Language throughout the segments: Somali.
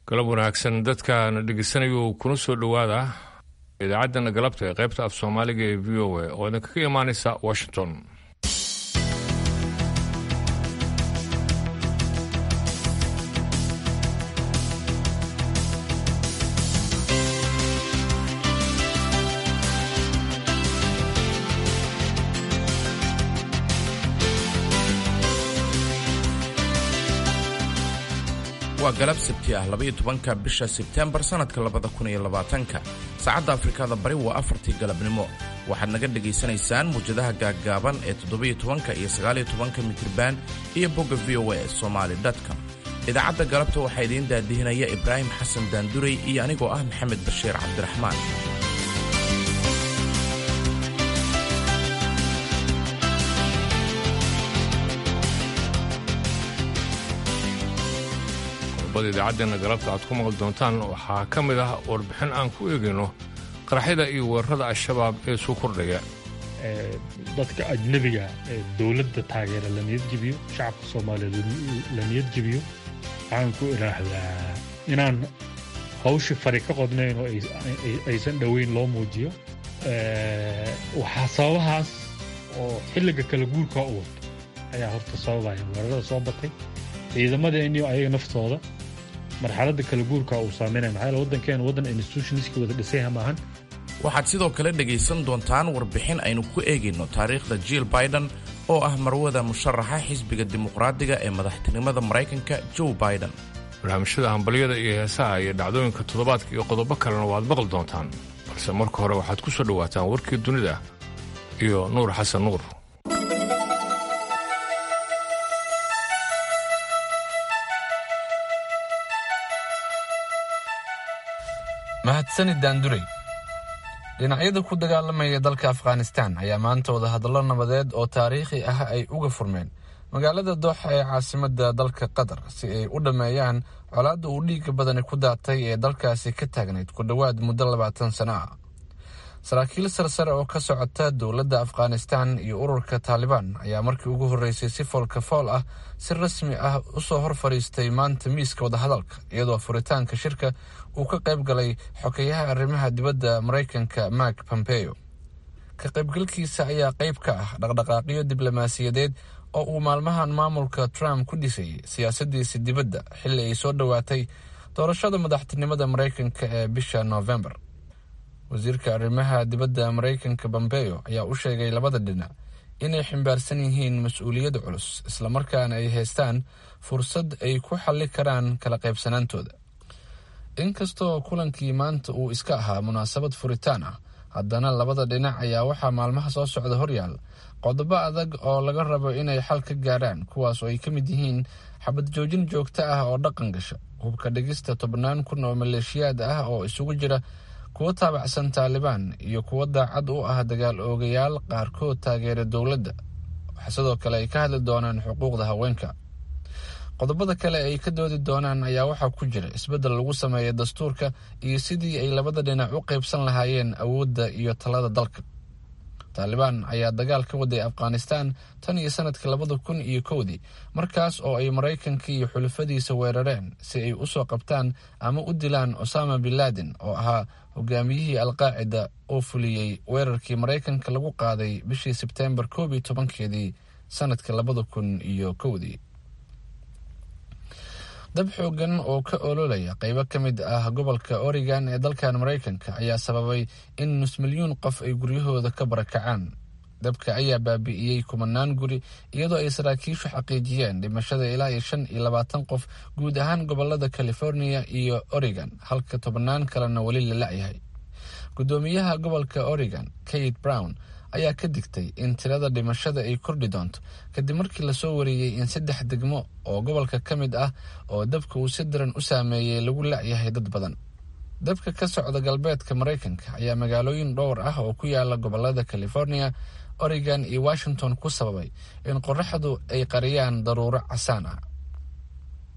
galab wanaagsan dadkaana dhegeysanayuu kuna soo dhowaada idaacaddana galabta ee qaybta af soomaaliga ee v o a oo idinkaga imaanaysa washington waa galab sabti ah labaiyo tobanka bisha sebteembar sannadka labada kun iyo labaatanka saacadda afrikada bari waa afartii galabnimo waxaad naga dhegaysanaysaan muwjadaha gaaggaaban ee toddobiyo tobanka iyo sagaaliyo tobanka mitriban iyo bogga v o a somaali com idaacadda galabta waxaa idiin daadihinaya ibraahim xasan daanduray iyo anigoo ah maxamed bashiir cabdiraxmaan qodobada idaacaddeenna galabta aad ku maqli doontaan waxaa ka mid ah warbixin aan ku eegayno qaraxyada iyo weerarada al-shabaab ee suu kordhaya dadka ajnebiga ee dowladda taageera la niyad jebiyo shacabka soomaaliyeed la niyad jebiyo waxaan ku idhaahdaa inaan hawshii fari ka qodnayn oo aysan dhoweyn loo muujiyo waxaa sababahaas oo xilliga kala guurkaa u wato ayaa horta sababaya weerarada soo batay ciidamadeeniyo ayaga naftooda marxaladda kala guurka uu saameynaya maxaa yaele waddankeenu waddan institutionistka wada dhisayha maahan waxaad sidoo kale dhegaysan doontaan warbixin aynu ku eegayno taariikhda jill biden oo ah marwada musharaxa xisbiga dimuqraadiga ee madaxtinimada maraykanka joe biden barnaamijyada hambalyada iyo heesaha iyo dhacdooyinka toddobaadka iyo qodobo kalena waad maqli doontaan balse marka hore waxaad ku soo dhowaataan warkii dunida iyo nuur xasan nuur mahadsanid daanduray dhinacyada ku dagaalamaya dalka afghanistan ayaa maanta wada hadallo nabadeed oo taariikhi ah ay uga furmeen magaalada dooxa ee caasimadda dalka qatar si ay u dhammeeyaan colaadda uu dhiigga badani ku daatay ee dalkaasi ka taagnayd ku dhowaad muddo labaatan sano ah saraakiil sarsare oo ka socota dowladda afghanistan iyo ururka taalibaan ayaa markii ugu horreysay si foolka fool ah si rasmi ah usoo hor fadhiistay maanta miiska wadahadalka iyadoo furitaanka shirka uu ka qayb galay xokeyaha arrimaha dibadda maraykanka mark pompeo ka qaybgalkiisa ayaa qayb ka ah dhaqdhaqaaqyo diblomaasiyadeed oo uu maalmahan maamulka trump ku dhisayay siyaasadiisa dibadda xilli ay soo dhowaatay doorashada madaxtinimada maraykanka ee bisha noofembar wasiirka arrimaha dibadda maraykanka pompeo ayaa u sheegay labada dhinac inay ximbaarsan yihiin mas-uuliyad culus islamarkaana ay haystaan fursad ay ku xalli karaan kala qaybsanaantooda inkastoo kulankii maanta uu iska ahaa munaasabad furitaan ah haddana labada dhinac ayaa waxaa maalmaha soo socda horyaal qodobo adag oo laga rabo inay xal ka gaaraan kuwaas oo ay ka mid yihiin xabad joojin joogto ah oo dhaqan gasha hubka dhigista tobnaan kun oo maleeshiyaad ah oo isugu jira kuwo taabacsan taalibaan iyo kuwo daacad u ah dagaal oogayaal qaarkood taageera dowladda waxaa sidoo kale ay ka hadli doonaan xuquuqda haweenka qodobada kale ay ka doodi doonaan ayaa waxaa ku jira isbeddel lagu sameeya dastuurka iyo sidii ay labada dhinac u qaybsan lahaayeen awoodda iyo talada dalka taalibaan ayaa dagaal ka waday afghanistan tan iyo sanadkii labada kun iyo kowdii markaas oo ay maraykanka iyo xulafadiisa weerareen si ay usoo qabtaan ama u dilaan osama bin laden oo ahaa hogaamiyihii alqaacida oo fuliyey weerarkii maraykanka lagu qaaday bishii sebteembar koob iyo tobankeedii sanadka labada kun iyo kowdii dab xoogan oo ka ololaya qaybo ka mid ah gobolka oregon ee dalkan maraykanka ayaa sababay in nus milyuun qof ay guryahooda ka barakacaan dabka ayaa baabi'iyey kumanaan guri iyadoo ay saraakiishu xaqiijiyeen dhimashada ilaa iyo shan iyo labaatan qof guud ahaan gobolada california iyo oregon halka tobannaan kalena weli la la'yahay guddoomiyaha gobolka oregon kate brown ayaa ka digtay in tirada dhimashada ay kordhi doonto kadib markii lasoo wariyey in saddex degmo oo gobolka ka mid ah oo dabka uu si daran u saameeyey lagu la'yahay dad badan dabka ka socda galbeedka maraykanka ayaa magaalooyin dhowr ah oo ku yaala gobolada california oregon iyo washington ku sababay in qoraxdu ay qariyaan daruuro casaan ah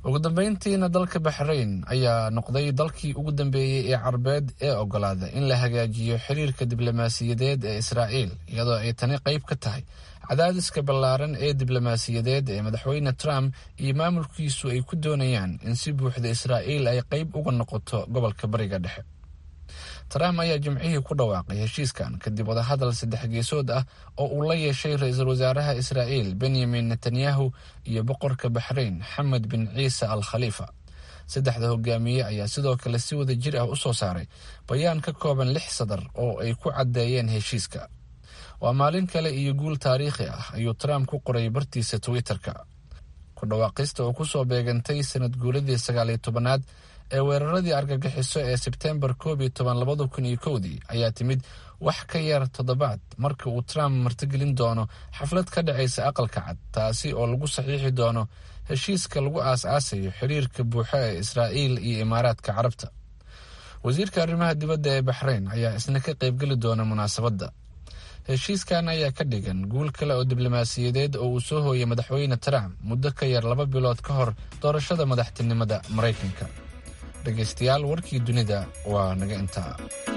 ugu dambeyntiina dalka baxrayn ayaa noqday dalkii ugu dambeeyey ee carbeed ee ogolaada in la hagaajiyo xiriirka diblomaasiyadeed ee israa'iil iyadoo ay tani qayb ka tahay cadaadiska ballaaran ee diblomaasiyadeed ee madaxweyne trump iyo maamulkiisu ay ku doonayaan in si buuxda israa'iil ay qayb uga noqoto gobolka bariga dhexe trump ayaa jimcihii ku dhawaaqay heshiiskan kadib wadahadal saddex geesood ah oo uu la yeeshay ra-iisul wasaaraha israa'iil benyamin netanyahu iyo boqorka baxrayn xamed bin ciise al khaliifa saddexda hogaamiye ayaa sidoo kale si wada jir ah u soo saaray bayaan ka kooban lix sadar oo ay ku caddeeyeen heshiiska waa maalin kale iyo guul taariikhi ah ayuu trump ku qoray bartiisa twitter-ka ku dhawaaqista oo kusoo beegantay sanad guuladii sagaaliyo tobanaad ee weeraradii argagixiso ee sebtembar koob iyo toban labada kun iyo kowdii ayaa timid wax ka yar toddobaad marka uu trump martigelin doono xaflad ka dhacaysa aqalka cad taasi oo lagu saxiixi doono heshiiska lagu aas-aasayo xiriirka buuxa ee israa'iil iyo imaaraadka carabta wasiirka arrimaha dibadda ee baxrayn ayaa isna ka qaybgeli doona munaasabadda heshiiskan ayaa ka dhigan guul kale oo diblomaasiyadeed oo uu soo hooyay madaxweyne trump muddo ka yar laba bilood ka hor doorashada madaxtinimada maraykanka dhegaystayaal warkii dunida waa naga intaa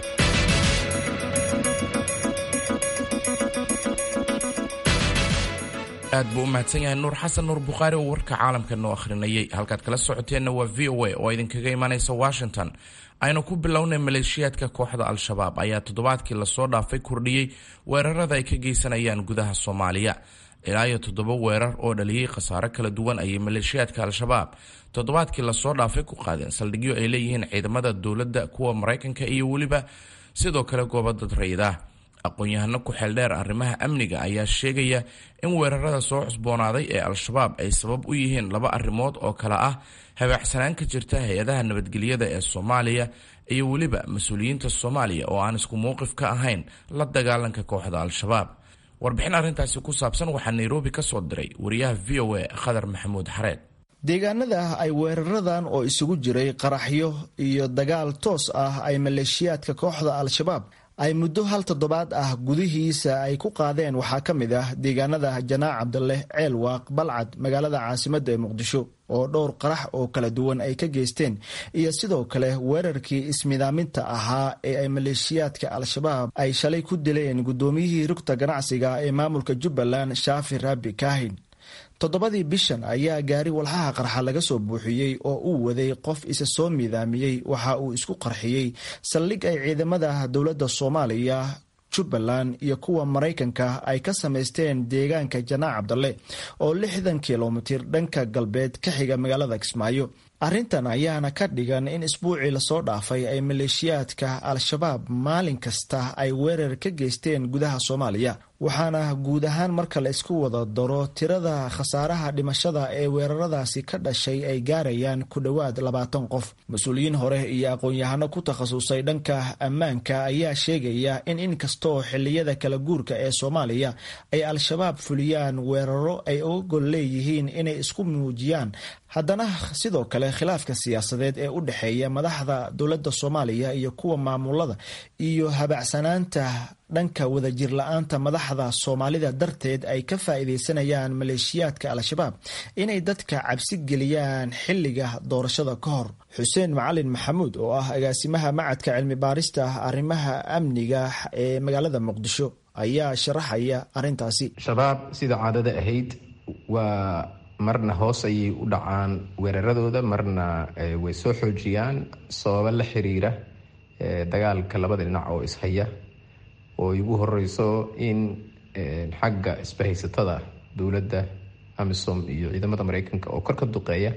aad buu u mahadsan yahay nuur xasan nuur bukhaari oo warka caalamka noo akhrinayay halkaad kala socoteenna waa v o a oo idinkaga imanaysa washington aynu ku bilownay maleeshiyaadka kooxda al-shabaab ayaa toddobaadkii lasoo dhaafay kordhiyey weerarada ay ka geysanayaan gudaha soomaaliya ilaa iyo toddoba weerar oo dhaliyey khasaaro kala duwan ayay maleeshiyaadka al-shabaab toddobaadkii lasoo dhaafay ku qaadeen saldhigyo ay leeyihiin ciidamada dowladda kuwa maraykanka iyo weliba sidoo kale goobo dad rayida aqoon-yahano ku xeeldheer arrimaha amniga ayaa sheegaya in weerarada soo cusboonaaday ee al-shabaab ay sabab u yihiin laba arrimood oo kale ah habaaxsanaan ka jirta hay-adaha nabadgelyada ee soomaaliya iyo weliba mas-uuliyiinta soomaaliya oo aan isku mowqif ka ahayn la dagaalanka kooxda al-shabaab warbixin arrintaasi ku saabsan waxaa nairobi ka soo diray wariyaha v o a khadar maxamuud xareed deegaanada ay weeraradan oo isugu jiray qaraxyo iyo dagaal toos ah ay maleeshiyaadka kooxda al-shabaab ay muddo hal toddobaad ah gudihiisa ay ku qaadeen waxaa ka mid ah deegaanada janaac cabdaleh ceelwaaq balcad magaalada caasimadda ee muqdisho oo dhowr qarax oo kala duwan ay ka geysteen iyo sidoo kale weerarkii ismidaaminta ahaa ee ay maleeshiyaadka al-shabaab ay shalay ku dileen guddoomiyihii rugta ganacsiga ee maamulka jubbaland shaafi raabi kaahin toddobadii bishan ayaa gaari walxaha qarxa laga soo buuxiyey oo uu waday qof isa soo miidaamiyey waxa uu isku qarxiyey saldhig ay ciidamada dowladda soomaaliya jubbaland iyo kuwa maraykanka ay ka samaysteen deegaanka janaac cabdalle oo lixdan kilomitir dhanka galbeed ka xiga magaalada kismaayo arrintan ayaana ka dhigan in isbuucii lasoo dhaafay ay maleeshiyaadka al-shabaab maalin kasta ay weerar ka geysteen gudaha soomaaliya waxaana guud ahaan marka la isku wada daro tirada khasaaraha dhimashada ee weeraradaasi ka dhashay ay gaarayaan ku dhowaad labaatan qof mas-uuliyiin hore iyo aqoon-yahano ku takhasusay dhanka ammaanka ayaa sheegaya in inkastoo xiliyada kala guurka ee soomaaliya ay al-shabaab fuliyaan weeraro ay uga gol leeyihiin inay isku muujiyaan haddana sidoo kale khilaafka siyaasadeed ee u dhexeeya madaxda dowladda soomaaliya iyo kuwa maamulada iyo habacsanaanta dhanka wadajir la-aanta madaxda soomaalida darteed ay ka faa'iidaysanayaan maleeshiyaadka al-shabaab inay dadka cabsi geliyaan xilliga doorashada ka hor xuseen macalin maxamuud oo ah agaasimaha macadka cilmi baarista arrimaha amniga ee magaalada muqdisho ayaa sharaxaya arrintaasi shabaab sida caadada ahayd waa marna hoos ayay u dhacaan weeraradooda marna way soo xoojiyaan sababo la xiriira dagaalka labada dhinac oo ishaya oo igu horeyso in xagga isbahaysatada dowladda amisom iyo ciidamada mareykanka oo kor ka duqeeya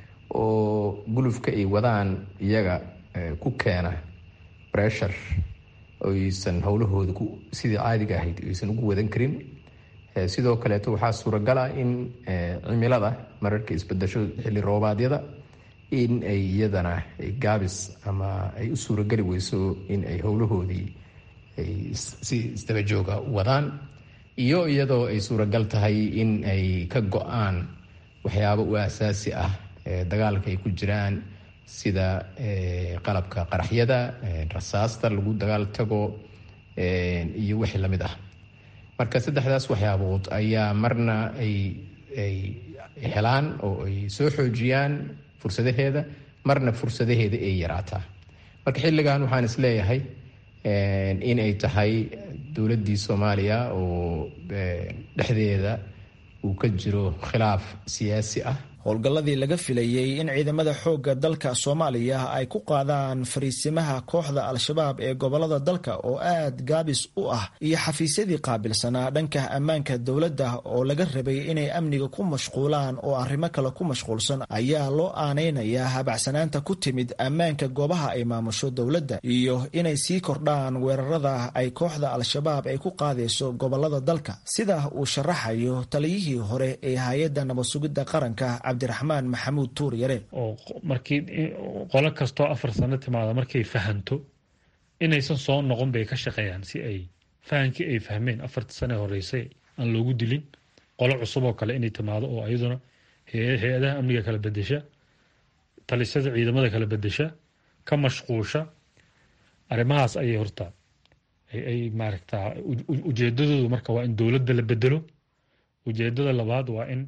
oo gulufka ay wadaan iyaga ku keena bressure oysan howlahooda sidii caadiga ahayd aysan ugu wadan karin sidoo kaleeto waxaa suuragala in cimilada mararka isbedasho xilli roobaadyada in ay iyadana gaabis ama ay u suurageli weyso in ay howlahoodii ay si isdabajooga wadaan iyo iyadoo ay suuragal tahay in ay ka go-aan waxyaabo u asaasi ah dagaalka ay ku jiraan sida qalabka qaraxyada rasaasta lagu dagaal tago iyo wixii lamid ah marka saddexdaas waxyaabood ayaa marna ay ay helaan oo ay soo xoojiyaan fursadaheeda marna fursadaheeda ay yaraataa marka xilligan waxaan isleeyahay in ay tahay dowladdii soomaaliya oo dhexdeeda uu ka jiro khilaaf siyaasi ah howlgalladii laga filayey in ciidamada xoogga dalka soomaaliya ay ku qaadaan fariisimaha kooxda al-shabaab ee gobolada dalka oo aad gaabis u ah iyo xafiisyadii qaabilsanaa dhanka ammaanka dowladda oo laga rabay inay amniga ku mashquulaan oo arrimo kale ku mashquulsan ayaa loo aanaynayaa habacsanaanta ku timid ammaanka goobaha ay maamusho dowladda iyo inay sii kordhaan weerarada ay kooxda al-shabaab ay ku qaadayso gobolada dalka sida uu sharaxayo taliyihii hore ee hay-adda nabadsugidda qaranka cabdiraxmaan maxamuud tuur yare oo markii qolo kastoo afar sano timaada markay fahanto inaysan soo noqon bay ka shaqeeyaan si ay fahankii ay fahmeen afartii sane horeysay aan loogu dilin qolo cusub oo kale inay timaado oo iyaduna hay-adaha amniga kala bedesha talisada ciidamada kala bedesha ka mashquusha arrimahaas ayay horta ay maaragtaa ujeedadoodu marka waa in dowladda la bedelo ujeedada labaad waa in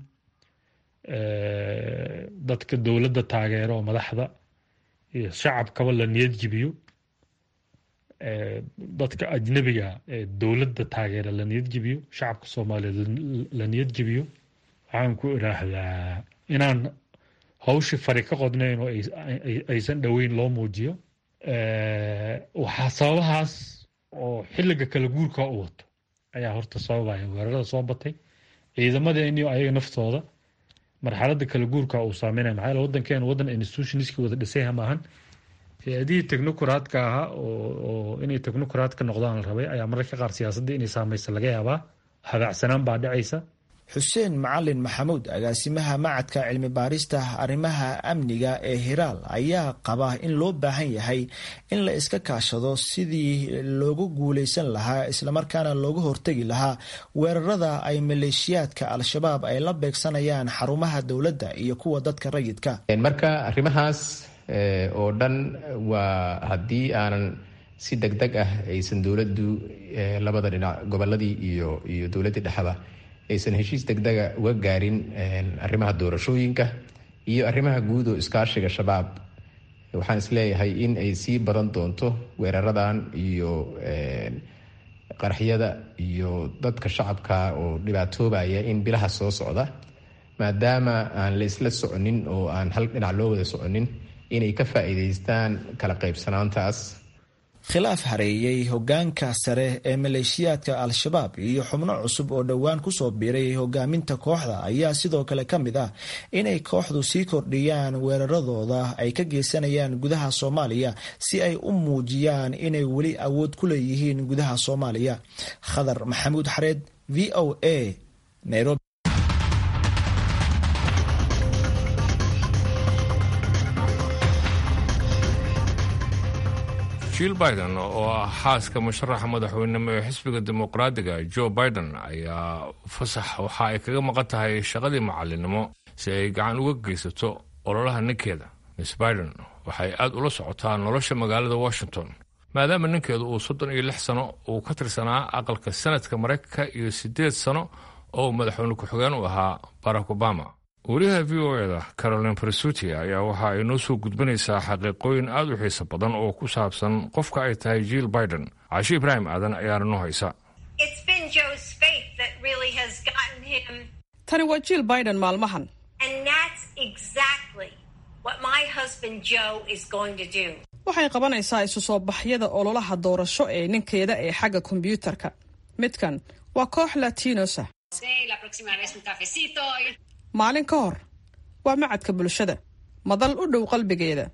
dadka dowladda taageero oo madaxda iyo shacabkaba la niyad jibiyo dadka ajnabiga ee dowladda taageera la niyad jibiyo shacabka soomaaliyeed la niyad jibiyo waxaan ku idhaahdaa inaan hawshii fari ka qodnayn oo aysan dhoweyn loo muujiyo waxaa sababahaas oo xilliga kala guurka u wato ayaa horta sababaya weerarada soo batay ciidamadeeniyo ayaga naftooda marxalada kala guurka uu saameynaya maxaa wadankeenu wadan institutionski wada dhisayha maahan hay-adihii technocratka ahaa oo inay technocrat ka noqdaan la rabay ayaa mararka qaar siyaasadda inay saameysa laga yaabaa habaacsanaan baa dhacaysa xuseen macalin maxamuud agaasimaha macadka cilmi baarista arrimaha amniga ee hiraal ayaa qaba in loo baahan yahay in la iska kaashado sidii loogu guuleysan lahaa islamarkaana looga hortegi lahaa weerarada ay maleeshiyaadka al-shabaab ay la beegsanayaan xarumaha dowladda iyo kuwa dadka rayidka marka arrimahaas oo dhan waa haddii aanan si deg deg ah aysan dowladdu labada dhinac goboladii iyo iyo dowladdii dhexda aysan heshiis degdega uga gaarin arrimaha doorashooyinka iyo arrimaha guud oo iskaashiga shabaab waxaan isleeyahay in ay sii badan doonto weeraradan iyo qaraxyada iyo dadka shacabka oo dhibaatoobaya in bilaha soo socda maadaama aan la isla soconin oo aan hal dhinac loo wada soconin inay ka faa'iidaystaan kala qaybsanaantaas khilaaf hareeyey hogaanka sare ee maleeshiyaadka al-shabaab iyo xubno cusub oo dhowaan kusoo biiray hogaaminta kooxda ayaa sidoo kale ka mid ah inay kooxdu sii kordhiyaan weeraradooda ay ka geysanayaan gudaha soomaaliya si ay u muujiyaan inay weli awood ku leeyihiin gudaha soomaaliya khadar maxamuud xareed v o a nairobi jill biden oo ah xaaska musharaxa madaxweynenimo ee xisbiga dimuqraadiga joe biden ayaa fasax waxa ay kaga maqan tahay shaqadii macalinimo si ay gacan uga geysato ololaha ninkeeda miss biden waxay aad ula socotaa nolosha magaalada washington maadaama ninkeedu uu soddon iyo lix sano uu ka tirsanaa aqalka sanadka maraykanka iyo siddeed sano oo madaxweyne ku-xigeen u ahaa barack obama wariyaha v o eda carolin presuti ayaa waxa ay noo soo gudbinaysaa xaqiiqooyin aad u xiiso badan oo ku saabsan qofka ay tahay jill biden cashi ibraahim aadan ayaana noo haysa tani waa jill biden maalmahan waxay qabanaysaa isu soo baxyada ololaha doorasho ee ninkeeda ee xagga kombyuutarka midkan waa koox latinosa maalin ka hor waa macadka bulshada madal u dhow qalbigeeda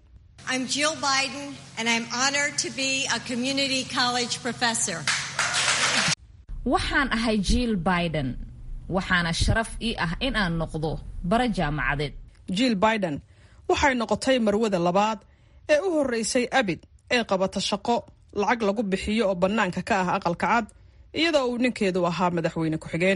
waxaan ahay jill biden waxaana sharaf ii ah in aan noqdo bara jaamacadeed jill biden waxay noqotay marwada labaad ee u horreysay abid ee qabata shaqo lacag lagu bixiyo oo bannaanka ka ah aqalka cad iyadoo uu ninkeedu ahaa madaxweyne ku-xigeen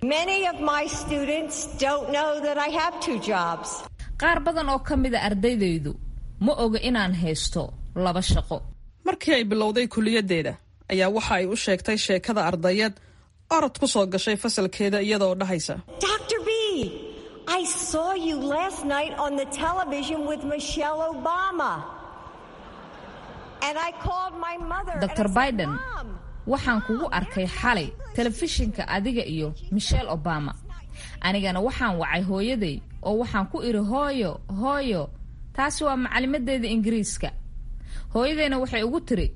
qaar badan oo ka mida ardaydaydu ma oga inaan haysto laba shaqo markii ay bilowday kuliyaddeeda ayaa waxa ay u sheegtay sheekada ardayad orod ku soo gashay fasalkeeda iyadaoo dhahaysa I saw you last night on the television with Michelle Obama. And I called my mother. dr biden waxaan kugu arkay xalay telefishinka adiga iyo michelle obama anigana waxaan wacay hooyaday oo waxaan ku idhi hooyo hooyo taasi waa macalimadeeda ingiriiska hooyadayna waxay ugu tiri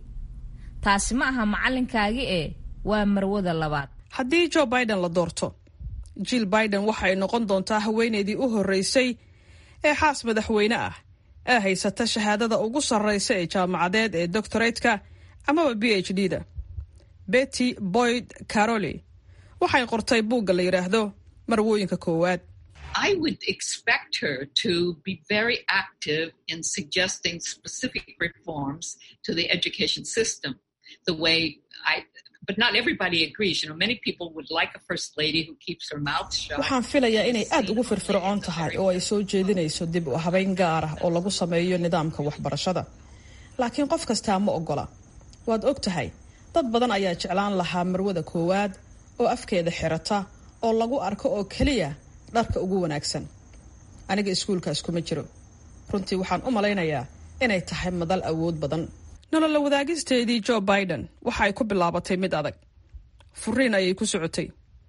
taasi ma aha macalinkaagi ee waa marwada labaad haddii joe biden la doorto jill biden waxa ay noqon doontaa haweenaydii u horreysay ee xaas madaxweyne ah ee haysata shahaadada ugu sarraysa ee jaamacadeed ee doctoratka amaba b h d da betty boyd caroli waxay qortay buugga la yidhaahdo marwooyinka koowaad I would expect her to be very active in suggesting specific reforms to the education system. The way I, but not everybody agrees. You know, many people would like a first lady who keeps her mouth shut. waxaan filayaa inay aad ugu firfircoon tahay oo ay soo jeedinayso dib u habeyn gaar ah oo lagu sameeyo nidaamka waxbarashada laakiin qof kastaa ma ogola waad og tahay dad badan ayaa jeclaan lahaa marwada koowaad oo afkeeda xirata oo lagu arko oo keliya dharka ugu wanaagsan aniga iskuulkaas kuma jiro runtii waxaan u malaynayaa inay tahay madal awood badan nolola wadaagisteedii joe biden waxa ay ku bilaabatay mid adag furiin ayay ku socotay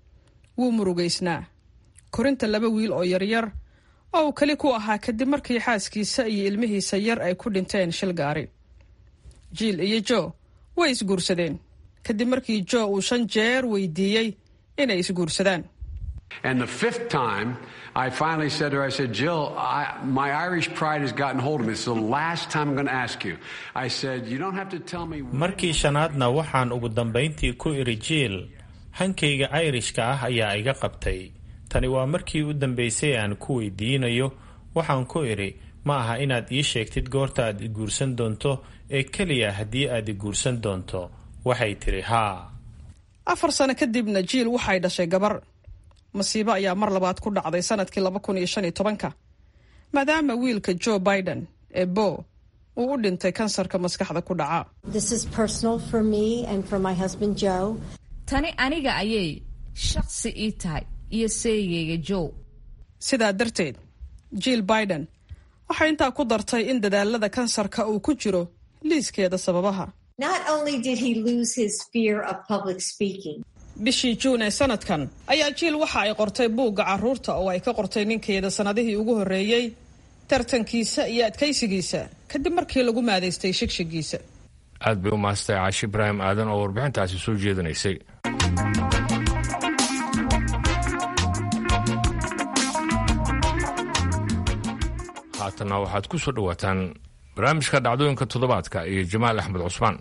wuu murugaysnaa korinta laba wiil oo yaryar oo uu keli ku ahaa kadib markii xaaskiisa iyo ilmihiisa yar ay ku dhinteen shil gaari jiil iyo jo way isguursadeen kadib markii jo uu shan jeer weydiiyey inay isguursadaan And the fifth time, I finally said to her, I said, Jill, I, my Irish pride has gotten hold of me. It's the last time I'm going to ask you. I said, you don't have to tell me. markii shanaadna waxaan ugu dambayntii ku idhi jiil hankayga ayrishka ah ayaa iga qabtay tani waa markii u dambaysay aan ku weydiinayo waxaan ku idhi ma aha inaad ii sheegtid goorta aad i guursan doonto ee keliya haddii aad i guursan doonto waxay tidhi haa afar sano kadibna jiil waxay dhashay gabar masiibo ayaa mar labaad ku dhacday sanadkii laba kun iyo shan iyo tobanka maadaama wiilka joe biden ee bo uu u dhintay kansarka maskaxda ku dhaca This is personal for me and for my husband Joe. tani aniga ayay shaqsi ii tahay iyo seegayga joe sidaa darteed jill biden waxay intaa ku dartay in dadaalada kansarka uu ku jiro liiskeeda sababaha Not only did he lose his fear of public speaking, bishii juun ee sanadkan ayaa jiil waxa ay qortay buugga carruurta oo ay ka qortay ninkeeda sannadihii ugu horreeyey tartankiisa iyo adkaysigiisa kadib markii lagu maadaystay shigshigiisa aad bay u maastay caashi ibraahim aadan oo warbixintaasi soo jeedinaysay haatanna waxaad ku soo dhowaataan barnaamijka dhacdooyinka toddobaadka iyo jamaal axmed cusmaan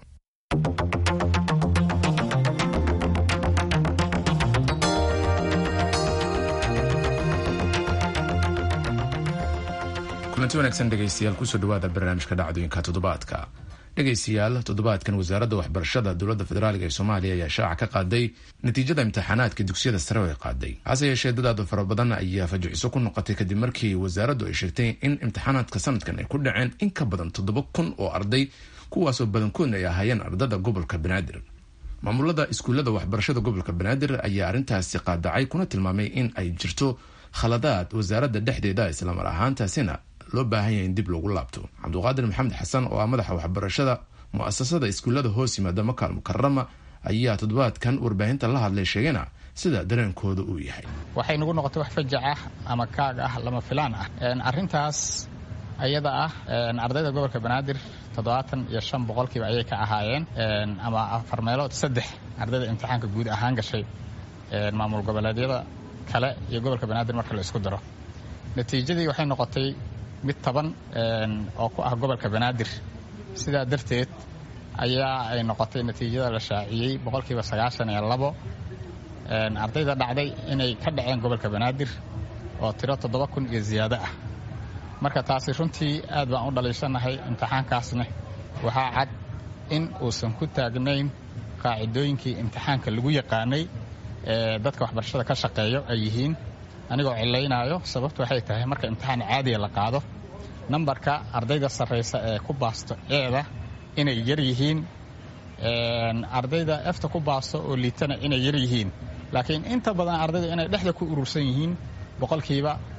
kulanti wanaagsan dhegaystayaal kusoo dhawaada barnaamijka dhacdooyinka toddobaadka dhegaystayaal toddobaadkan wasaaradda waxbarashada dowladda federaaliga ee soomaaliya ayaa shaaca ka qaaday natiijada imtixaanaadka dugsiyada sare oo ay qaaday hase yeeshee dadaadu fara badan ayaa fajiciso ku noqotay kadib markii wasaaraddu ay sheegtay in imtixaanaadka sanadkan ay ku dhaceen in ka badan toddoba kun oo arday kuwaasoo badankoodna ay ahaayeen ardada gobolka banaadir maamulada iskuullada waxbarashada gobolka banaadir ayaa arrintaasi qaadacay kuna tilmaamay in ay jirto khaladaad wasaaradda dhexdeeda islamar ahaantaasina loo baahan yahay in dib loogu laabto cabduqaadir maxamed xasan oo ah madaxa waxbarashada mu-asasada iskuullada hoos yimaada makaal mukarama ayaa toddobaadkan warbaahinta la hadlay sheegana sida dareenkooda uu yahay waxay nagu noqotay wax fajac ah ama kaag ah lama filaan ah arrintaas ayada ah ardayda gobolka banaadir toddobaatan iyo shan boqolkiiba ayay ka ahaayeen ama afar meelood saddex ardayda imtixaanka guud ahaan gashay maamul goboleedyada kale iyo gobolka banaadir marka la isku daro natiijadii waxay noqotay mid taban oo ku ah gobolka banaadir sidaa darteed ayaa ay noqotay natiijada la shaaciyey boqolkiiba sagaashan iyo labo ardayda dhacday inay ka dhaceen gobolka banaadir oo tiro toddoba kun iyo ziyaado ah marka taasi runtii aad baan u dhaliishanahay imtixaankaasna waxaa cad in uusan ku taagnayn qaacidooyinkii imtixaanka lagu yaqaanay ee dadka waxbarashada ka shaqeeyo ay yihiin anigoo cilaynaayo sababtu waxay tahay marka imtixaan caadiya la qaado nambarka ardayda sarraysa ee ku baasto eeda inay yar yihiin ardayda efta ku baasto oo liitana inay yar yihiin laakiin inta badan ardayda inay dhexda ku urursan yihiin boqolkiiba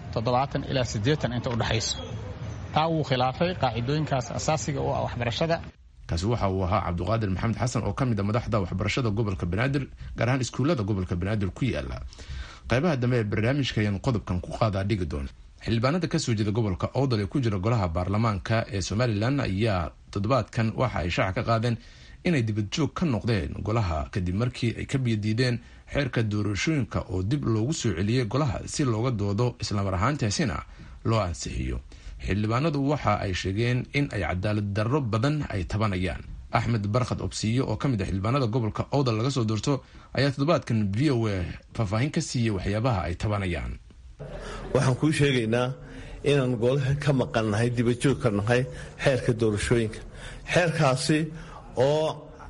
toddobaatan ilaa siddeetan inta u dhexayso taa wuu khilaafay qaacidooyinkaas asaasiga u ah waxbarashada kaasi waxa uu ahaa cabduqaadir maxamed xasan oo ka mid a madaxda waxbarashada gobolka banaadir gaar ahaan iskuullada gobolka banaadir ku yaala qaybaha dambe ee barnaamijka ayaan qodobkan ku qaadaa dhigi doona xildhibaanada kasoo jeeda gobolka oodal ee ku jira golaha baarlamaanka ee somalilan ayaa toddobaadkan waxa ay shaaca ka qaadeen inay dibadjoog ka noqdeen golaha kadib markii ay ka biyadiideen xeerka doorashooyinka oo dib loogu soo celiyey golaha si looga doodo islamar ahaantaasina loo ansixiyo xildhibaanadu waxa ay sheegeen in ay cadaalad darro badan ay tabanayaan axmed barkhad obsiyo oo ka mid a xildhibaanada gobolka oodal laga soo doorto ayaa toddobaadkan v o a faahfaahin ka siiyey waxyaabaha ay tabanayaan waxaan kuu sheegaynaa inaan golaha ka maqannahay dibajoog ka nahay xeerka doorashooyinka xeerkaasi oo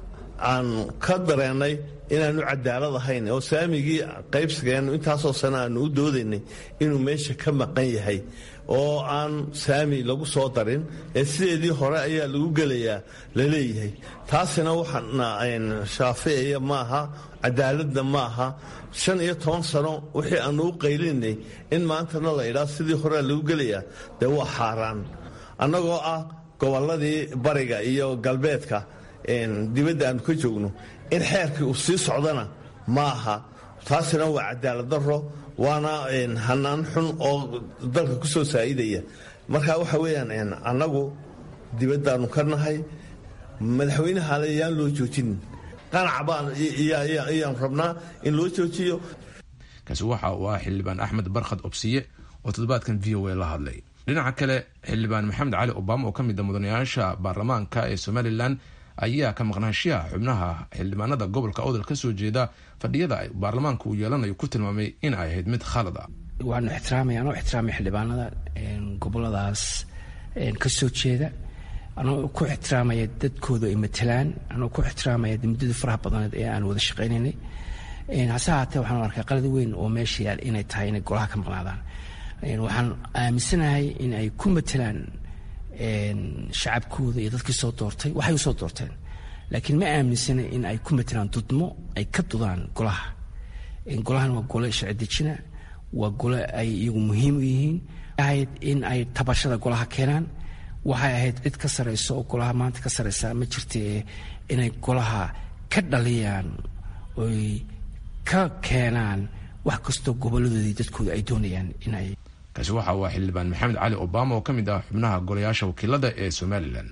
aan ka dareennay inaanu cadaalad ahayn oo saamigii qaybsigeennu intaasoo sane aanu u doodaynay inuu meesha ka maqan yahay oo aan saami lagu soo darin ee sideedii hore ayaa lagu gelayaa la leeyahay taasina waxaana shaaficaya ma aha cadaaladna ma aha shan iyo toban sano wixii aanu u qaylinay in maantana la idhaa sidii horea lagu gelayaa dee waa xaaraan annagoo ah gobolladii bariga iyo galbeedka dibadda aanu ka joogno in xeerkii uu sii socdana ma aha taasina waa cadaalad daro waana hanaan xun oo dalka ku soo saa'idaya marka waxa weeyaan annagu dibaddaannu ka nahay madaxweynahaale yaan loo joojinin qanac baan ayaan rabnaa in loo joojiyo kaasi waxa uu ah xildhibaan axmed barkhad obsiye oo toddobaadkan v o a la hadlay dhinaca kale xildhibaan maxamed cali obama oo ka mid a mudanayaasha baarlamaanka ee somalilan ayaa ka maqnaashiyaha xubnaha xildhibaanada gobolka odal ka soo jeeda fadhiyada baarlamaanka uu yeelanayo ku tilmaamay in ay ahayd mid khalad ah waanu ixtiraamaya anoo ixtiraamay xildhibaanada goboladaas ka soo jeeda anoo ku ixtiraamaya dadkooda ay matalaan anoo ku ixtiraamaya muddada faraha badneed ee aan wada shaqaynaynay hase haatee waxaan arkay qalad weyn oo meesha yaal inay tahay inay golaha ka maqnaadaan waxaan aaminsanahay in ay ku matalaan shacabkooda iyo dadkii soo doortay waxay usoo doorteen laakiin ma aaminsana in ay ku matalaan dudmo ay ka dudaan golaha golahan waa gole sharci dejina waa gole ay iyagu muhiim u yihiin ahayd in ay tabashada golaha keenaan waxay ahayd cid ka sarayso oo golaha maanta ka saraysa ma jirta inay golaha ka dhaliyaan oy ka keenaan wax kastoo goboladoodii dadkooda ay doonayaan inay kaasi waxa uu ah xildhibaan maxamed cali obama oo ka mid ah xubnaha golayaasha wakiilada ee somalilan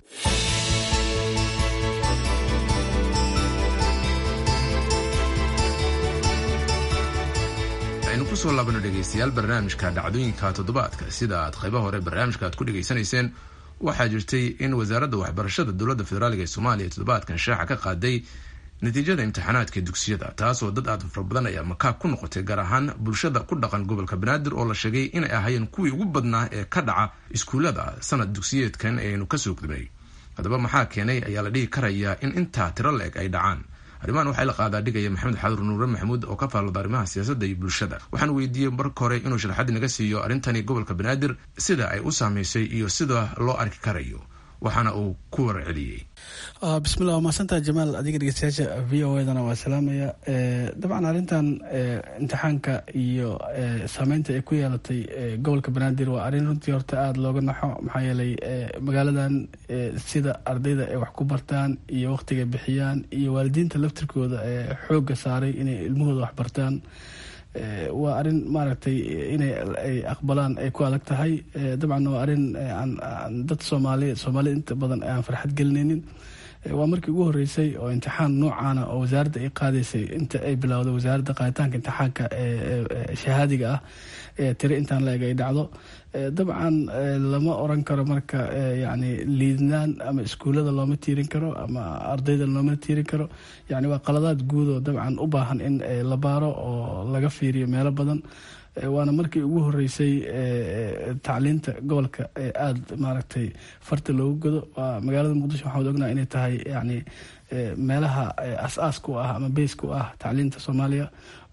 aynu kusoo laabano dhegaystayaal barnaamijka dhacdooyinka toddobaadka sida aad qaybaha hore barnaamijka aad ku dhegaysanayseen waxaa jirtay in wasaaradda waxbarashada dowladda federaaliga ee soomaaliya toddobaadkan shaaca ka qaaday natiijada imtixaanaadka dugsiyada taasoo dad aad fara badan ayaa makaab ku noqotay gaar ahaan bulshada ku dhaqan gobolka banaadir oo la sheegay inay ahaayeen kuwii ugu badnaa ee ka dhaca iskuullada sanad dugsiyeedkan aynu kasoo gudbay haddaba maxaa keenay ayaa la dhihi karayaa in intaa tiro la-eg ay dhacaan arrimahan waxaa la qaadaa dhigaya maxamed xadur nuure maxamuud oo ka faallooda arrimaha siyaasadda iyo bulshada waxaan weydiiyey marka hore inuu sharaxad naga siiyo arrintani gobolka banaadir sida ay u saamaysay iyo sida loo arki karayo waxaana uu ku warceliyey bismillah waa mahadsantaha jamaal adiga dhegeystayaasha v o edana waa salaamaya dabcan arrintan imtixaanka iyo saameynta ay ku yeelatay gobolka banaadir waa arrin runtii horta aada looga naxo maxaa yeelay magaaladan sida ardayda ay wax ku bartaan iyo wakhtiga bixiyaan iyo waalidiinta laftirkooda ee xoogga saaray inay ilmahooda wax bartaan waa arrin maaragtay inay ay aqbalaan ay ku adag tahay dabcan waa arrin dad soomaali soomaalida inta badan aan farxad gelinaynin waa markii ugu horeysay oo imtixaan noocaana oo wasaaradda ay qaadaysay inta ay bilowday wasaaradda qaaditaanka imtixaanka shahaadiga ah tiri intaan la eg ay dhacdo dabcan lama oran karo marka yani liidnaan ama iskuullada looma tiirin karo ama ardayda looma tiirin karo yani waa qaladaad guud oo dabcan u baahan in la baaro oo laga fiiriyo meelo badan waana markii ugu horeysay tacliinta gobolka ee aada maaragtay farta loogu godo waa magaalada muqdisho waxaan ognaha inay tahay yani meelaha as-aaska u ah ama beyska u ah tacliinta soomaaliya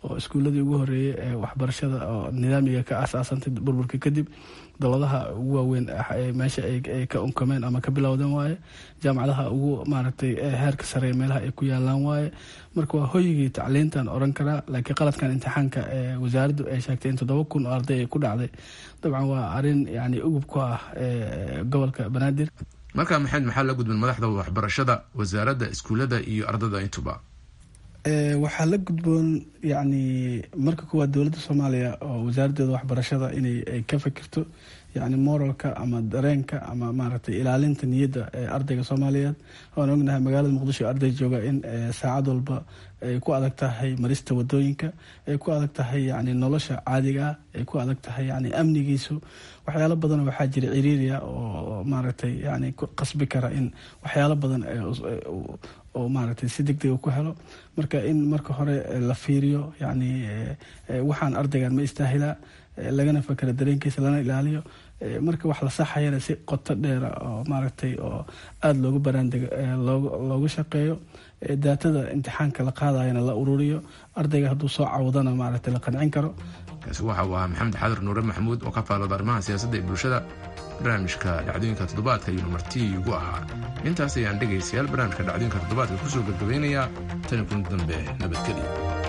oo iskuuladii ugu horeeyey ee waxbarashada oo nidaamiga ka asaasantay burburka kadib dowladaha ugu waaweyn meesha ay ka unkameen ama ka bilowdeen waaye jaamacadaha ugu maaragtay heerka sare meelaha ay ku yaalaan waaye marka waa hoygii tacliintan oran karaa laakiin qaladkan imtixaanka wasaaraddu ay sheegtay in toddoba kun oo arday ay ku dhacday dabcan waa arin yani ugub ku ah gobolka banaadir markaa maxamed maxaa la gudban madaxda waxbarashada wasaaradda iskuullada iyo ardada intuba waxaa la gudboon yani marka kuwaad dowladda soomaaliya oo wasaaraddeeda waxbarashada inay ka fikirto yani moralka ama dareenka ama maaragtay ilaalinta niyadda ee ardayga soomaaliyeed waan ognahay magaalada muqdisho arday jooga in saacad walba ay ku adag tahay marista wadooyinka ay ku adag tahay yani nolosha caadiga ah ay ku adag tahay yani amnigiisu waxyaalo badan waxaa jira ciriiriya oo maaragtay yani qasbi kara in waxyaalo badan oo maaragtay si deg dega ku helo marka in marka hore la fiiriyo yani waxaan ardaygan ma istaahilaa lagana fakera dareenkiisa lana ilaaliyo marka wax la saxayana si qoto dheera oo maaragtay oo aada loogu baraandego loogu shaqeeyo daatada imtixaanka la qaadayana la ururiyo ardayga hadduu soo cawdana maaragtay la qancin karo kaasi waxa uu ahaa maxamed xadir nuure maxamuud oo ka faalooda arrimaha siyaasadda ee bulshada barnaamijka dhacdooyinka toddobaadka ayuuna martii ugu ahaa intaas ayaan dhegaystayaal barnaamijka dhacdooyinka toddobaadka kusoo gabgabaynayaa tani kun dambe nabadgelya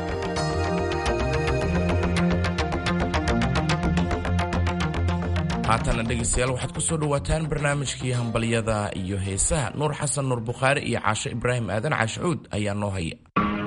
haatana dhegaystayaal waxaad ku soo dhowaataan barnaamijkii hambalyada iyo heesaha nuur xasan nuur bukhaari iyo caasho ibraahim aadan caashacuud ayaa noo haya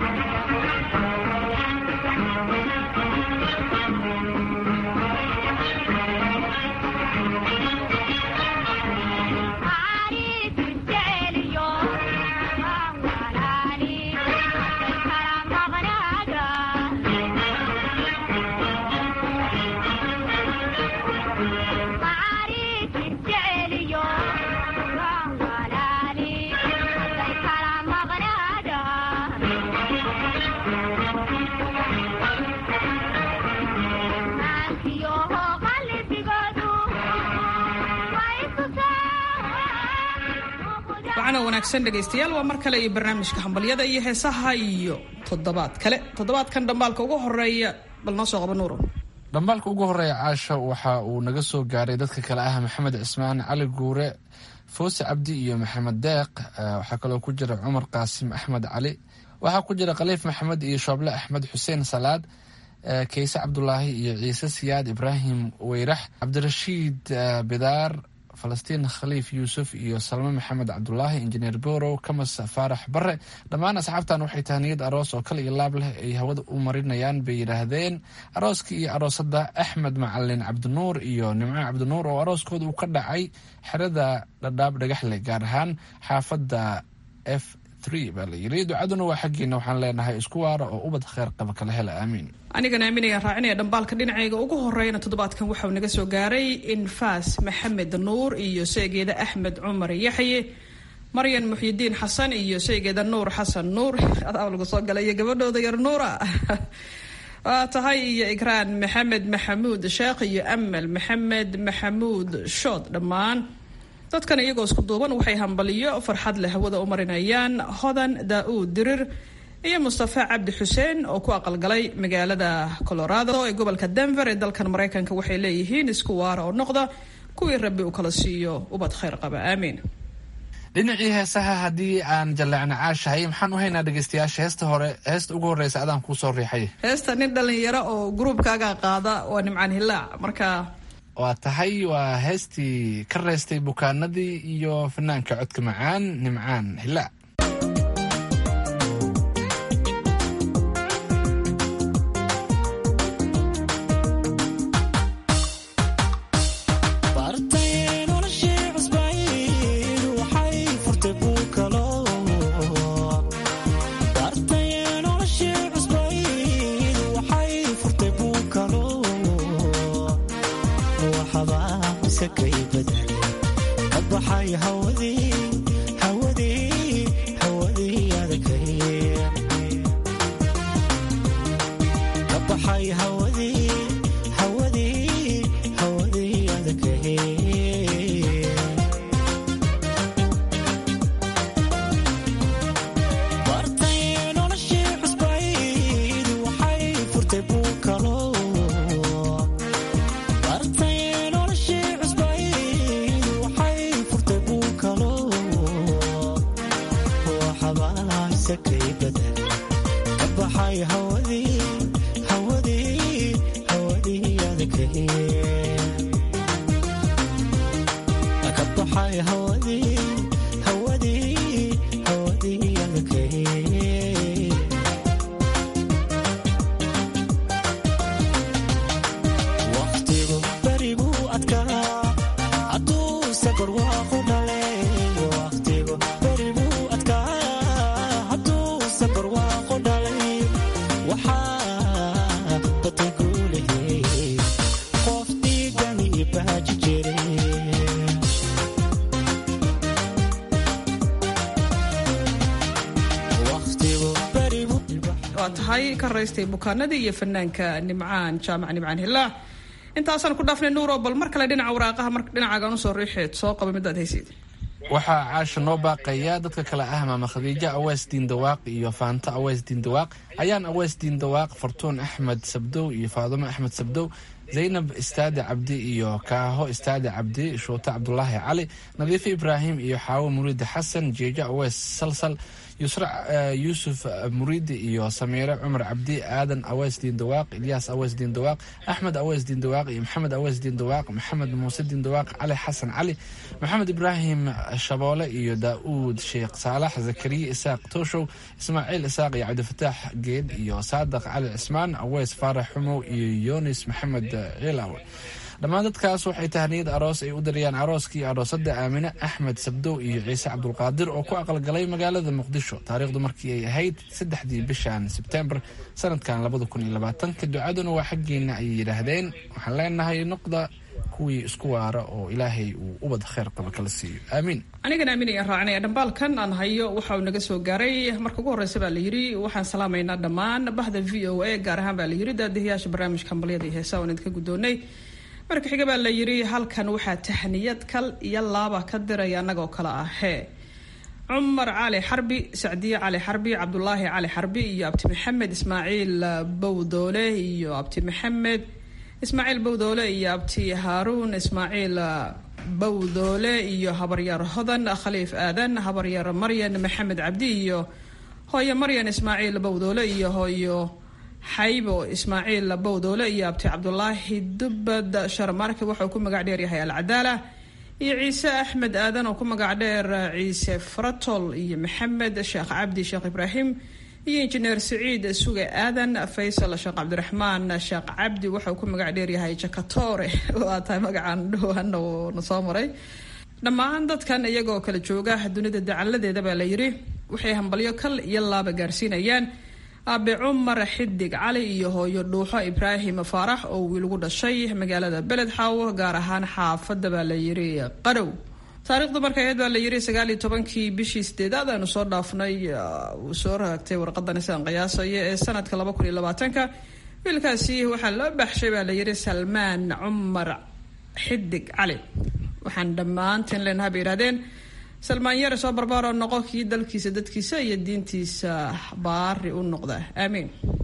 wacana wanaagsan dhegaystayaal waa mar kale iyo barnaamijka hambalyada iyo heesaha iyo toddobaad kale toddobaadkan dhambaalka ugu horeeya bal noo soo qaba nuuro dhambaalka ugu horeeya caasha waxa uu naga soo gaaray dadka kale ah maxamed cismaan cali guure foose cabdi iyo maxamed deeq waxaa kaloo ku jira cumar qaasim axmed cali waxaa ku jira khaliif maxamed iyo shooble axmed xuseen salaad kayse cabdulaahi iyo ciise siyaad ibraahim weyrax cabdirashiid bidaar falastiin khaliif yuusuf iyo salme maxamed cabdulaahi injineer borow kamas faarax bare dhammaan asxaabtan waxay tahniyad aroos oo kale iyo laab leh ay hawada u marinayaan bay yidhaahdeen arooskii iyo aroosadda axmed macalin cabdinuur iyo nimco cabdinuur oo arooskooda uu ka dhacay xerada dhadhaab dhagaxle gaar ahaan xaafadda f baa la yiri ducaduna waa xaggiina waxaan leenahay isku waara oo ubad kheer qaba kala hela aamiin anigana aaminayaan raacinaya dhambaalka dhinacayga ugu horeyna toddobaadkan waxauu naga soo gaaray infaas maxamed nuur iyo seegeeda axmed cumar yaxye maryan muxyidiin xasan iyo seegeeda nuur xasan nuur adaa lagu soo galay iyo gabadhooda yar nuura waa tahay iyo ikraan maxamed maxamuud sheekh iyo amal maxamed maxamuud shood dhammaan dadkan iyagoo isku duuban waxay hambaliyo farxad leh hawada u marinayaan hodan daa-uud dirir iyo mustafa cabdi xuseen oo ku aqalgalay magaalada colorado ee gobolka denver ee dalkan maraykanka waxay leeyihiin isku waara oo noqda kuwii rabbi uu kala siiyo ubad khayr qaba aamiin dhinacii heesaha haddii aan jaleecna caashahay maxaan u haynaa dhegeystayaasha heesta hore heesta ugu horreysa adaan kuu soo riixay heesta nin dhalinyaro oo gruubkaaga qaada waa nimcaan hilaac marka waa tahay waa heestii ka reystay bukaanadii iyo fanaanka codka macaan nimcaan hilaac tahay ka raystay bukaanadii iyo fanaanka nimcaan jaamac nimcaan hilaac intaasaan ku dhaafnay nuuro bal mar kale dhinaca waraaqaha mar dhinacaagaan usoo riixeed soo qaba midaad haysid waxaa caasha noo baaqaya dadka kale ah maama khadiijo awees diindawaaq iyo faanto awees diindawaaq ayaan awees diindawaaq fartuun axmed sabdow iyo faadumo axmed sabdow zaynab istaade cabdi iyo kaaho istaade cabdi shuute cabdulaahi cali nadiifo ibraahim iyo xaawo muriide xasan jeejo awees salsal yusra yuusuf muriidi iyo samiire cumar cabdi aadan awees diindawaaq ilyaas awees diindawaaq axmed awees diindawaaq iyo maxamed awees diindawaaq maxamed muuse diindawaaq cali xasan cali maxamed ibraahim shaboole iyo daa'uud sheekh saalax zakariya isaaq tooshow ismaaciil isaaq iyo cabdifataax geed iyo saadaq cali cismaan awees faarax xumow iyo yunis maxamed ciilaw dhammaan dadkaas waxay tahniyad aroos ay u dirayaan arooskii aroosada aamine axmed sabdow iyo ciise cabdulqaadir oo ku aqalgalay magaalada muqdisho taariikhdu markii ay ahayd saddexdii bishan sebtembar sanadkan labada kun iyo labaatanka ducaduna waa xaggeena ayay yidhaahdeen waxaan leenahay noqda kuwii isku waara oo ilaahay uu ubad kheyr qaba kala siiyo aamiin anigan aamin ayaan raacinaya dhambaalkan aan hayo waxa uu naga soo gaaray marka ugu horreysa baa la yidhi waxaan salaamaynaa dhammaan bahda v o a gaar ahaan baa la yidhi daadihiyaasha barnaamijka hambalyada iyo heesaa waan idinka guddoonnay marka xiga baa la yidhi halkan waxaa tahniyad kal iyo laaba ka diraya annagoo kale ah hee cumar cali xarbi sacdiye cali xarbi cabdulaahi cali xarbi iyo abti maxamed ismaaciil bowdoole iyo abti maxamed ismaaciil bowdoole iyo abti haaruun ismaaciil bowdoole iyo habaryar hodan khaliif aadan habaryar maryan maxamed cabdi iyo hooyo maryan ismaaciil bowdoole iyo hooyo xaybo ismaaciil bowdoole iyo abti cabdulaahi dubbad sharmarke waxauu ku magac dheer yahay alcadaala iyo ciise axmed aadan oo ku magac dheer ciise fratol iyo maxamed sheekh cabdi sheekh ibraahim iyo injineer siciid suge aadan faysal sheekh cabdiraxmaan sheekh cabdi waxauu ku magac dheer yahay jakatore waa tahay magacaan dhowaan na soo maray dhammaan dadkan iyagoo kala jooga dunida dacaladeeda baa la yidhi waxay hambalyo kal iyo laaba gaarsiinayaan aabe cumar xidig cali iyo hooyo dhuuxo ibraahim faarax oo wiil ugu dhashay magaalada beled xaawo gaar ahaan xaafadda baa la yidhi qarow taariikhdu marka aheyd baa la yidhi sagaal iyo tobankii bishii sideedaad aanu soo dhaafnay uu soo raagtay warqadani sidaan qiyaasaya ee sanadka laba kun iyo labaatanka wiilkaasi waxaa loo baxshay baa la yidhi salmaan cumar xidig cali waxaan dhammaantiin leenaha bay yidhahdeen salmaan yare soo barbaaro noqo kii dalkiisa dadkiisa iyo diintiisa baari u noqda aamiin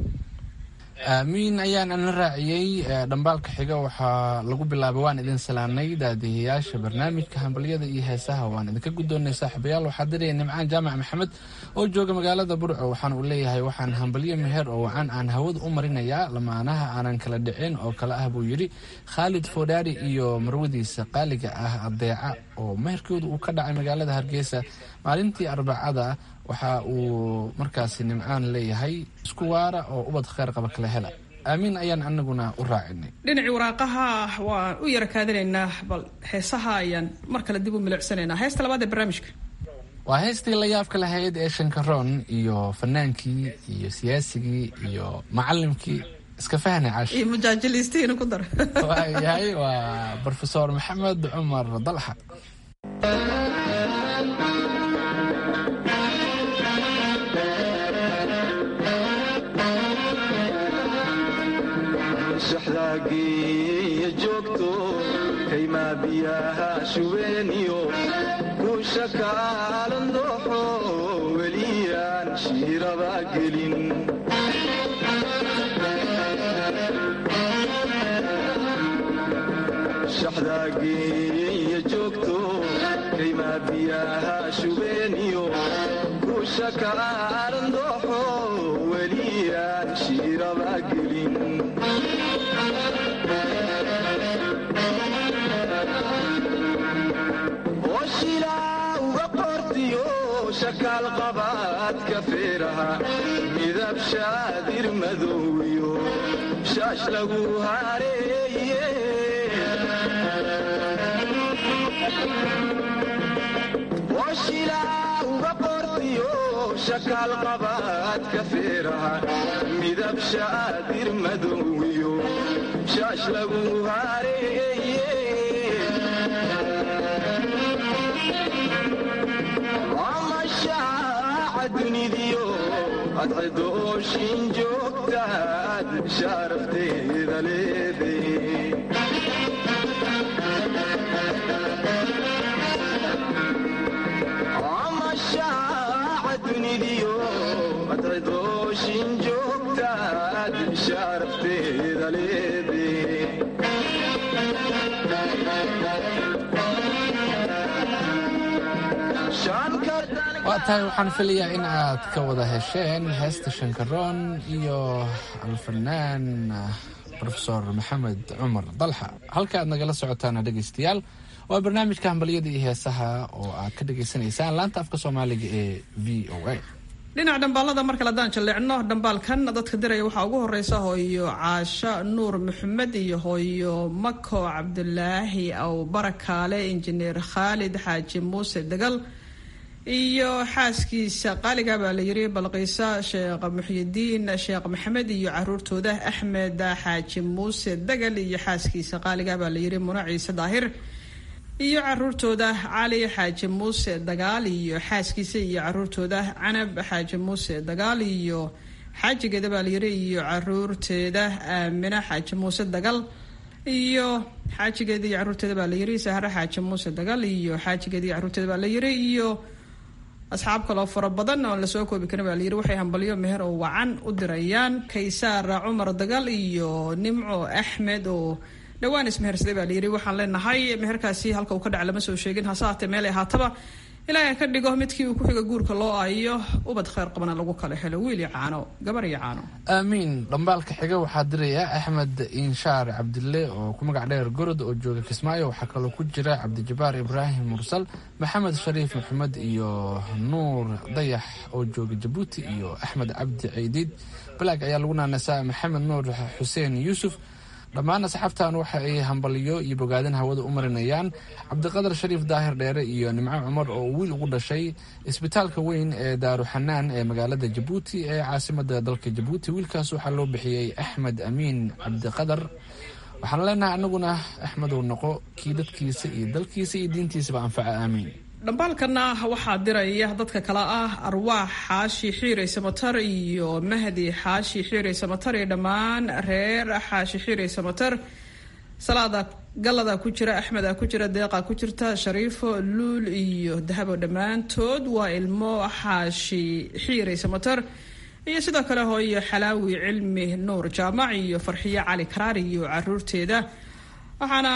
aamiin ayaan ana raaciyey dhambaalka xiga waxaa lagu bilaabay waan idin salaamnay daadihiyaasha barnaamijka hambalyada iyo heesaha waan idinka guddoonay saaxiibayaal waxaa diraya nimcaan jaamac maxamed oo jooga magaalada burco waxaan uu leeyahay waxaan hambalyo meher oo wacan aan hawada u marinayaa lamaanaha aanan kala dhicin oo kale ah buu yidhi khaalid foodhaari iyo marwadiisa qaaliga ah adeeca oo meherkooda uu ka dhacay magaalada hargeysa maalintii arbacada waxa uu markaasi nimcaan leeyahay isku waara oo ubad kheyr qaba kala hela aamiin ayaan anaguna u raacinay dhinacii waraaqaha waan u yara kaadinaynaa bal heesaha ayaan mar kale dib u milicsanaynaa heesta labaad ee barnaamijka waa heestii la yaabka lahayd ee shankaroon iyo fanaankii iyo siyaasigii iyo macalimkii iska fahna cash iyo mujaajilistiina ku dar waayahay waa brofesor maxamed cumar dalxa shaxdaageeya joogto kaymaa biyaha shubeeniyo kuusha kaalan dooxo weliyaan shiiraba gelin shaxdaageeya joogto kaymaa biyaha shubeeniyo kuusha kaalan dooxo weliyaan shiiraba gelin oshilaa uga qortiyo shakaal qabaadka feeraha midab shaadir madowyo shaash lagu hareeye oshilaa uga qortiyo shakaal qabaadka feeraha midab shaadir madowyo shaash lagu hareeye amashaaca dunidiyo adcidooshin joogtaad sharafteeda leeday amashaaca dunidiyo adcidooshin joogtaad sharafteeda leeday waa tahay waxaan filayaa in aad ka wada hesheen heesta shankaroon iyo alfanaan rofesor maxamed cumar dalxa halka aad nagala socotaan dhegaystayaal waa barnaamijka hambalyada iyo heesaha oo aad ka dhagaysanaysaan laanta afka soomaaliga ee v o a dhinaca dhambaalada mar kale haddaan jalleecno dhambaalkan dadka diraya waxaa ugu horeysa hooyo caasho nuur maxamed iyo hooyo mako cabdulaahi aw barakaale injineer khaalid xaaji muuse degal iyo xaaskiisa qaaliga baa la yiri balqiisa sheekh muxyidiin sheekh maxamed iyo caruurtooda axmed xaaji muuse degal iyo xaaskiisa qaaliga baa la yiri muna ciise daahir iyo caruurtooda cali xaaji muuse dagaal iyo xaaskiisa iyo caruurtooda canab xaaji muuse dagaal iyo xaajigeeda baa layiri iyo caruurteeda aamina xaaji muuse dagal iyo xaajigeeda iyo caruurteeda baa layiri sahre xaaji muuse dagal iyo xaajigeeda iyo caruurteeda baa layiri iyo asxaab kaloo fara badan oon lasoo koobi karin baa layiri waxay hambalyo meher oo wacan u dirayaan kaysaar cumar dagal iyo nimco axmed oo dhawaan ismehersaday baa layiri waxaan leenahay meherkaasi halka uu ka dhaca lama soo sheegin hase haatee meel ay haataba ilaahay ka dhigo midkii uu ku xiga guurka loo aayo ubad kheyr qabana lagu kala helo wiil iyo caano gabar iyo caano aamiin dhambaalka xiga waxaa diraya axmed inshaar cabdille oo ku magac dheer gorod oo jooga kismaayo waxaa kaloo ku jira cabdijabaar ibraahim mursal maxamed shariif maxamed iyo nuur dayax oo jooga jabuuti iyo axmed cabdi ceydiid balaag ayaa lagu naanasaa maxamed nuur xuseen yuusuf dhammaan asxaabtan waxa ay hambalyo iyo bogaadin hawada u marinayaan cabdiqadar shariif daahir dheere iyo nimco cumar oo wiil ugu dhashay isbitaalka weyn ee daaruxanaan ee magaalada jabuuti ee caasimada dalka jabuuti wiilkaas waxaa loo bixiyey axmed amiin cabdiqadar waxaan leenahay anaguna axmedow noqo kii dadkiisa iyo dalkiisa iyo diintiisaba anfaca aamiin dhambaalkana waxaa diraya dadka kale ah arwaax xaashi xiirey samatar iyo mahdi xaashi xiirey samatar iyo dhammaan reer xaashi xiirey samatar salaada galada ku jira axmeda ku jira deeqa ku jirta shariifo luul iyo dahabo dhammaantood waa ilmo xaashi xiirey samatar iyo sidoo kale hooyo xalaawi cilmi nuur jaamac iyo farxiyo cali karaar iyo caruurteeda waxaana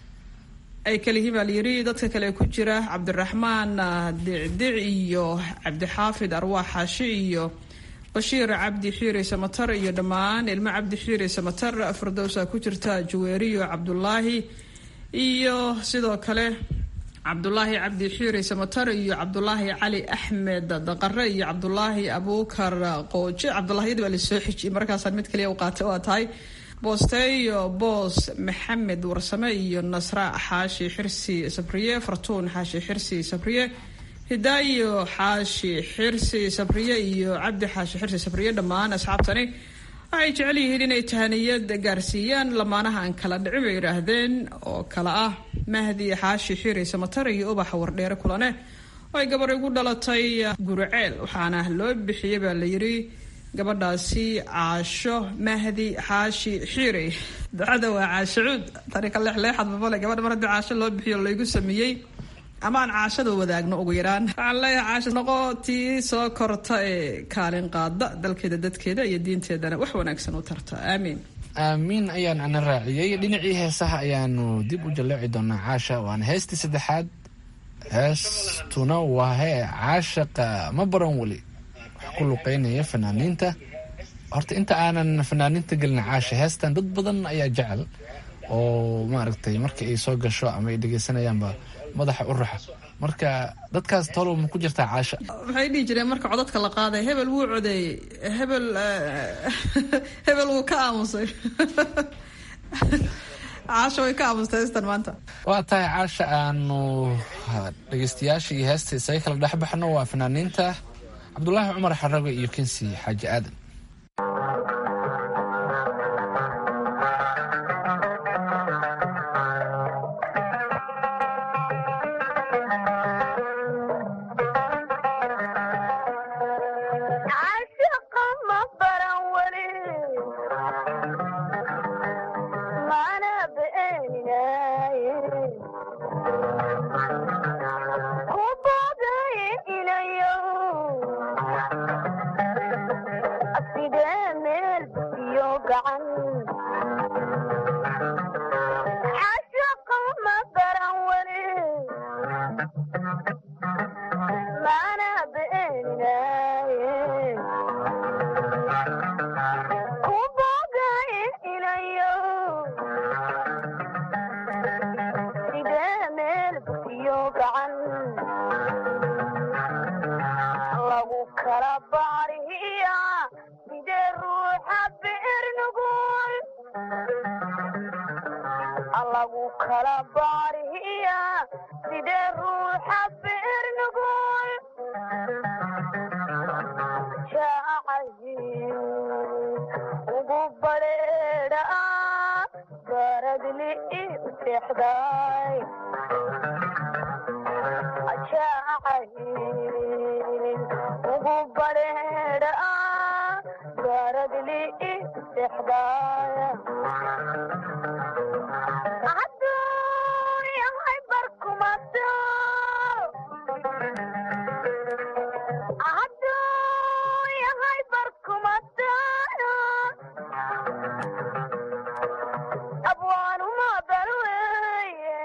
ay kaliyihiin baa layiri dadka kale ku jira cabdiraxmaan dicdic iyo cabdixaafid arwaax xaashi iyo bashiir cabdi xiire samatar iyo dhammaan ilmo cabdi xiire samatar firdowsa ku jirta jaweeriyo cabdulaahi iyo sidoo kale cabdulaahi cabdi xiire samatar iyo cabdulaahi cali axmed daqare iyo cabdulaahi abuukar qooje cabdulaahiyada baa lasoo xijiyay markaasaan mid kaliya u qaatay waa tahay boosteeyo boos maxamed warsame iyo nasra xaashi xirsi sabriye fartuun xaashi xirsi sabriye hidaayo xaashi xirsi sabriye iyo cabdi xaashi xirsi sabriye dhammaan asxaabtani waxay jecel yihiin inay tahaniyad gaarsiiyaan lamaanaha aan kala dhicin bay yidhaahdeen oo kale ah mahdi xaashi xiri samatar iyo ubaxa wardheere kulane oo ay gabar igu dhalatay guriceel waxaana loo bixiyey baa layiri gabadhaasi caasho mahdi xaashi xiire ducada waa caasho cuud tani ka leexleexad babale gabadha mar haddii caasho loo bixiyo laygu sameeyey ama aan caashada wadaagno ugu yaraan waxaan leeyahay caasho noqo tii soo korta ee kaalin qaada dalkeeda dadkeeda iyo diinteedana wax wanaagsan u tarta aamiin aamiin ayaan ana raaciyey dhinacii heesaha ayaanu dib u jalleeci doonaa caasha waana heestii saddexaad heestuna waa hee caashaqa ma baran weli wax ku luqeynaya fanaaniinta horta inta aanan fanaaniinta gelin caasha heestan dad badan ayaa jecel oo maaragtay marka ay soo gasho ama ay dhegeysanayaanba madaxa u raxa marka dadkaas tolow ma ku jirtaa caasha waxay dhihi jireen marka codadka la qaaday hebel wuu codeeyey hebel hebel wuu ka aamusay caasha way ka aamustay heestan maanta waa tahay caasha aanu dhegeystayaasha iyo heesta isaga kala dhexbaxno waa fanaaniinta cabdulaahi cumar xarago iyo kensi xaaji aadan عاشق allagu kala baarihiya sidee ruuxa beernugul jacayl ugu badheedha baradli i seexday jacayl ugu badheedha baradli i seexday aduuyahay barkumato aduuyahay barkumato abwaanuma balweye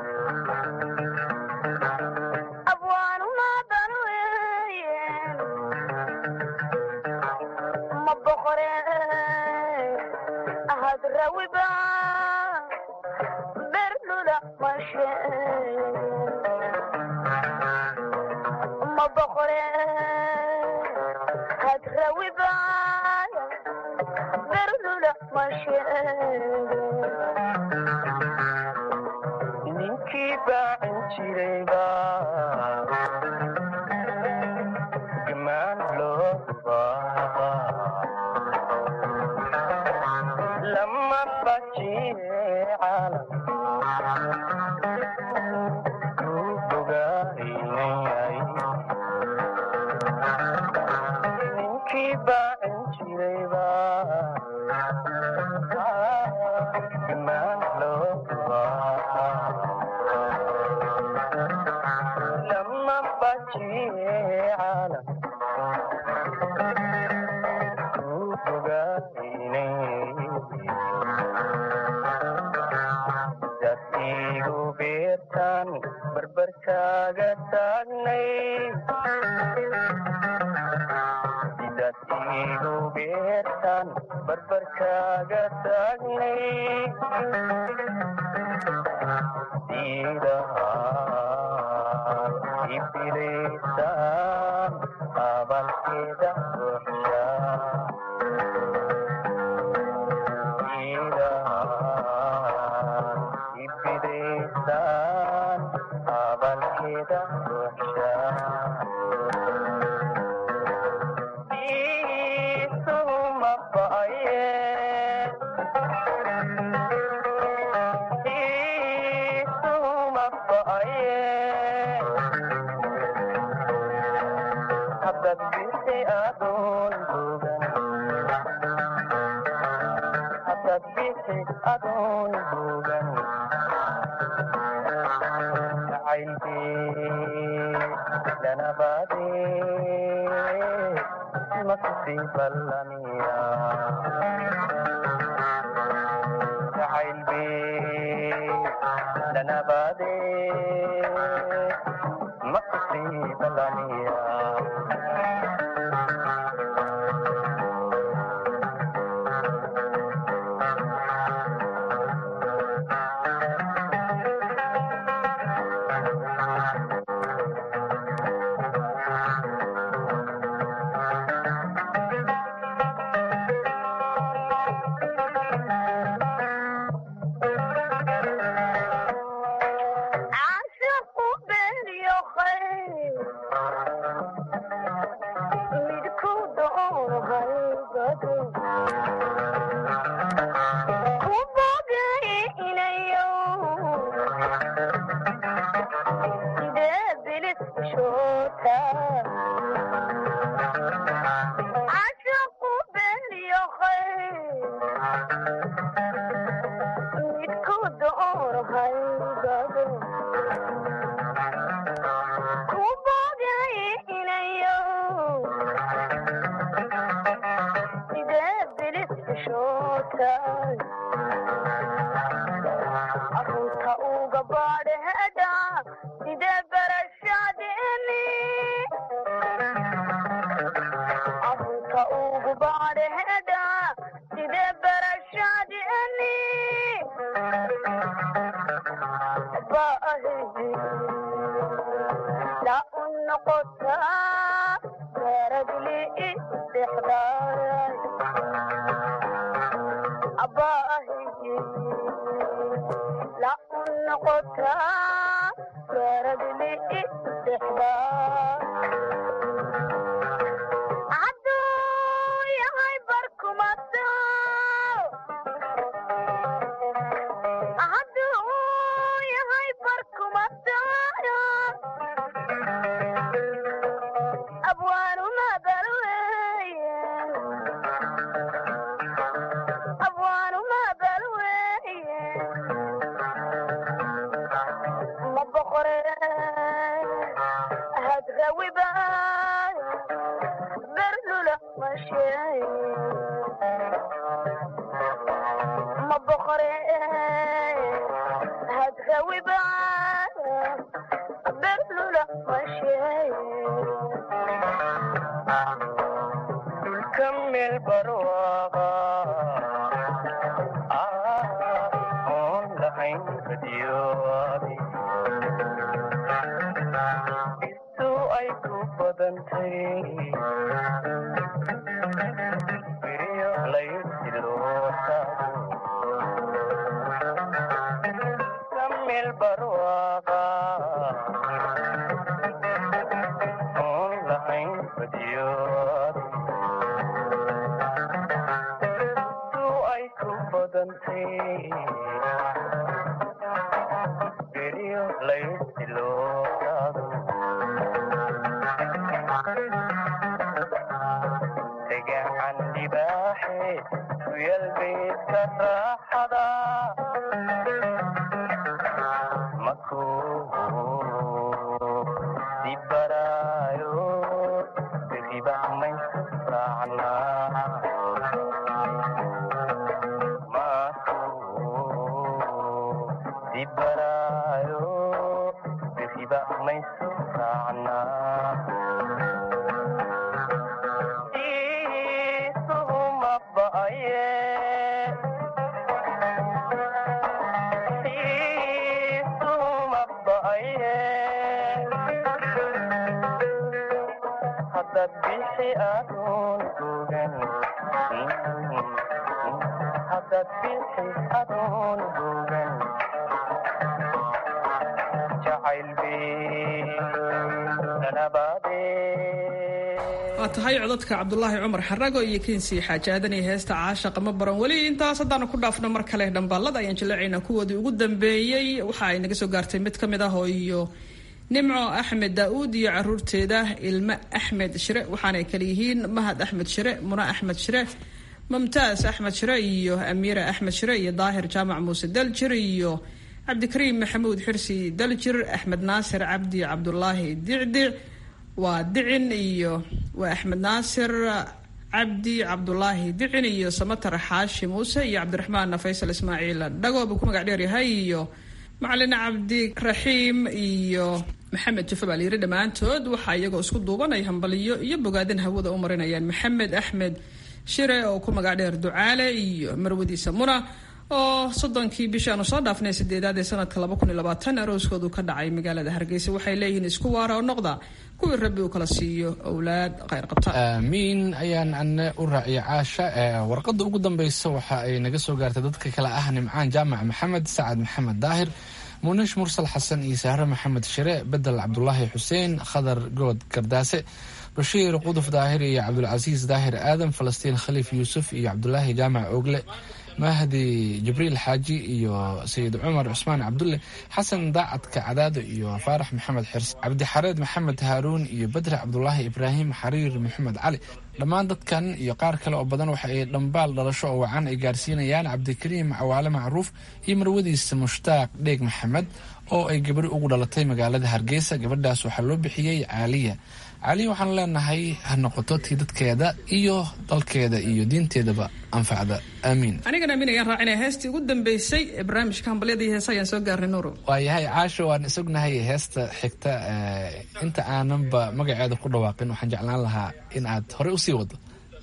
abwaanuma balweye ma boqore ahad rawiba berlula mashe ma boqore had rawiba berlula mashe ninkii baacin jirayba gamaan loo rubaa lama bajiye caalam kuu bogaynayay ninkii baacin jirayba gamaan loo rubaa lama bajiye caalam kuu bogaynayay dad igu beertaan barbarkaaga taagnay dad igu beertaan barbarkaaga taagnay diidaha ibiliisaan abalkeeda buuxsha ibidaysaan abalkeeda buuxsha iisuma ba'aye iisuma ba'aye hadad bisi adoon bogan hadad bisi adoon bogan jacaylkii dhanabade makusi ballamiya jacaylkii dhanabade makusi ballamiya caashiqu beeniyo khayr midku doohaybado ku bogaynayo sidee bilis shoota caashiqu beeniyo khayr midku doohaybado ku bogaynayo sidee bilis shoota arunta uga baadheeda sidee barashadeeni arunta ugu baadheeda sidee barashadeeni baahi la u noqotaa garadli istixdaay abaahi noqotaa garadli dexda hadduu yahay barkumato hadduu yahay barkumato abwaanuma balweye abwaanuma balweye ma boqore hadrawiba berlula masheeye ma boqore hadrawiba berlula masheeye dhulka meel barwaaqa oon lahayn badyoadi istu ay ku badantay beriyo laysilootaado dhulka meel barwaaqa oon lahayn badyoadi istu ay ku badantay beriyo laysilootaado degacan libaaxe kuyal beedka raaxada makuu dibaraayo beriba maysu raacnaa dibaraayo beriba maysu raacnaa isuhuma ba'aye isuhuma ba'aye haddaad bixi adoon bogan haddaad bixi adoon bogan jacayl bay nanabaadee waa tahay codadka cabdulaahi cumar xarago iyo kensii xaaji aadan iyo heesta caashaqa ma baran weli intaas haddaanu ku dhaafno mar kale dhambaalada ayaan jaleecaynaa kuwoodii ugu dambeeyey waxa ay naga soo gaartay mid ka mid ah oo iyo nimco axmed daa-uud iyo caruurteeda ilmo axmed shire waxaanay kale yihiin mahad axmed shire muna axmed shire mumtaas axmed shire iyo amiira axmed shire iyo daahir jaamac muuse daljir iyo cabdikariim maxamuud xirsi daljir axmed naasir cabdi cabdulaahi dicdic waa dicin iyo waa axmed naasir cabdi cabdulaahi dicin iyo samatar xaashi muuse iyo cabdiraxmaan faysal ismaaciil dhago buu ku magac dheer yahay iyo macalin cabdiraxiim iyo maxamed jufe baa layiri dhammaantood waxaa iyagoo isku duubanay hambaliyo iyo bogaadin hawada u marinayaan maxamed axmed shire oo ku magac dheer ducaale iyo marwadiisa muna oo soddonkii bishii aanu soo dhaafnay sideedaad ee sanadka laba kun iyo labaatan arooskoodu ka dhacay magaalada hargeysa waxay leeyihiin isku waara oo noqda kuwii rabbi uu kala siiyo owlaad khayr qabta aamiin ayaan ane u raaciya caasha warqadda ugu dambeysa waxa ay naga soo gaartay dadka kale ah nimcaan jaamac maxamed sacad maxamed daahir muunish mursal xasan iyo sahre maxamed shire bedel cabdulaahi xuseen khadar good gardaase bashiir quduf daahir iyo cabdulcasiis daahir aadan falastiin khaliif yuusuf iyo cabdulaahi jaamac ogle mahdi jibriil xaaji iyo sayid cumar cusmaan cabdulle xasan daacadka cadaado iyo faarax maxamed xirs cabdixareed maxamed haaruun iyo badre cabdulaahi ibraahim xariir maxamed cali dhammaan dadkan iyo qaar kale oo badan waxa ay dhambaal dhalasho oo wacan ay gaarsiinayaan cabdikariim cawaale macruuf iyo marwadiisa mushtaaq dheeg maxamed oo ay gabadhi ugu dhalatay magaalada hargeysa gabadhaas waxaa loo bixiyey caaliya caaliya waxaan leenahay ha noqoto tii dadkeeda iyo dalkeeda iyo diinteedaba anfacda aamiin anigana amiin ayaan raacinaya heestii ugu dambeysay ee barnaamijka hambalyada iyo heesa ayaan soo gaarnay nuuro waayahay caasho waan isognahay heesta xigta inta aananba magaceeda ku dhawaaqin waxaan jeclaan lahaa in aad horey usii wado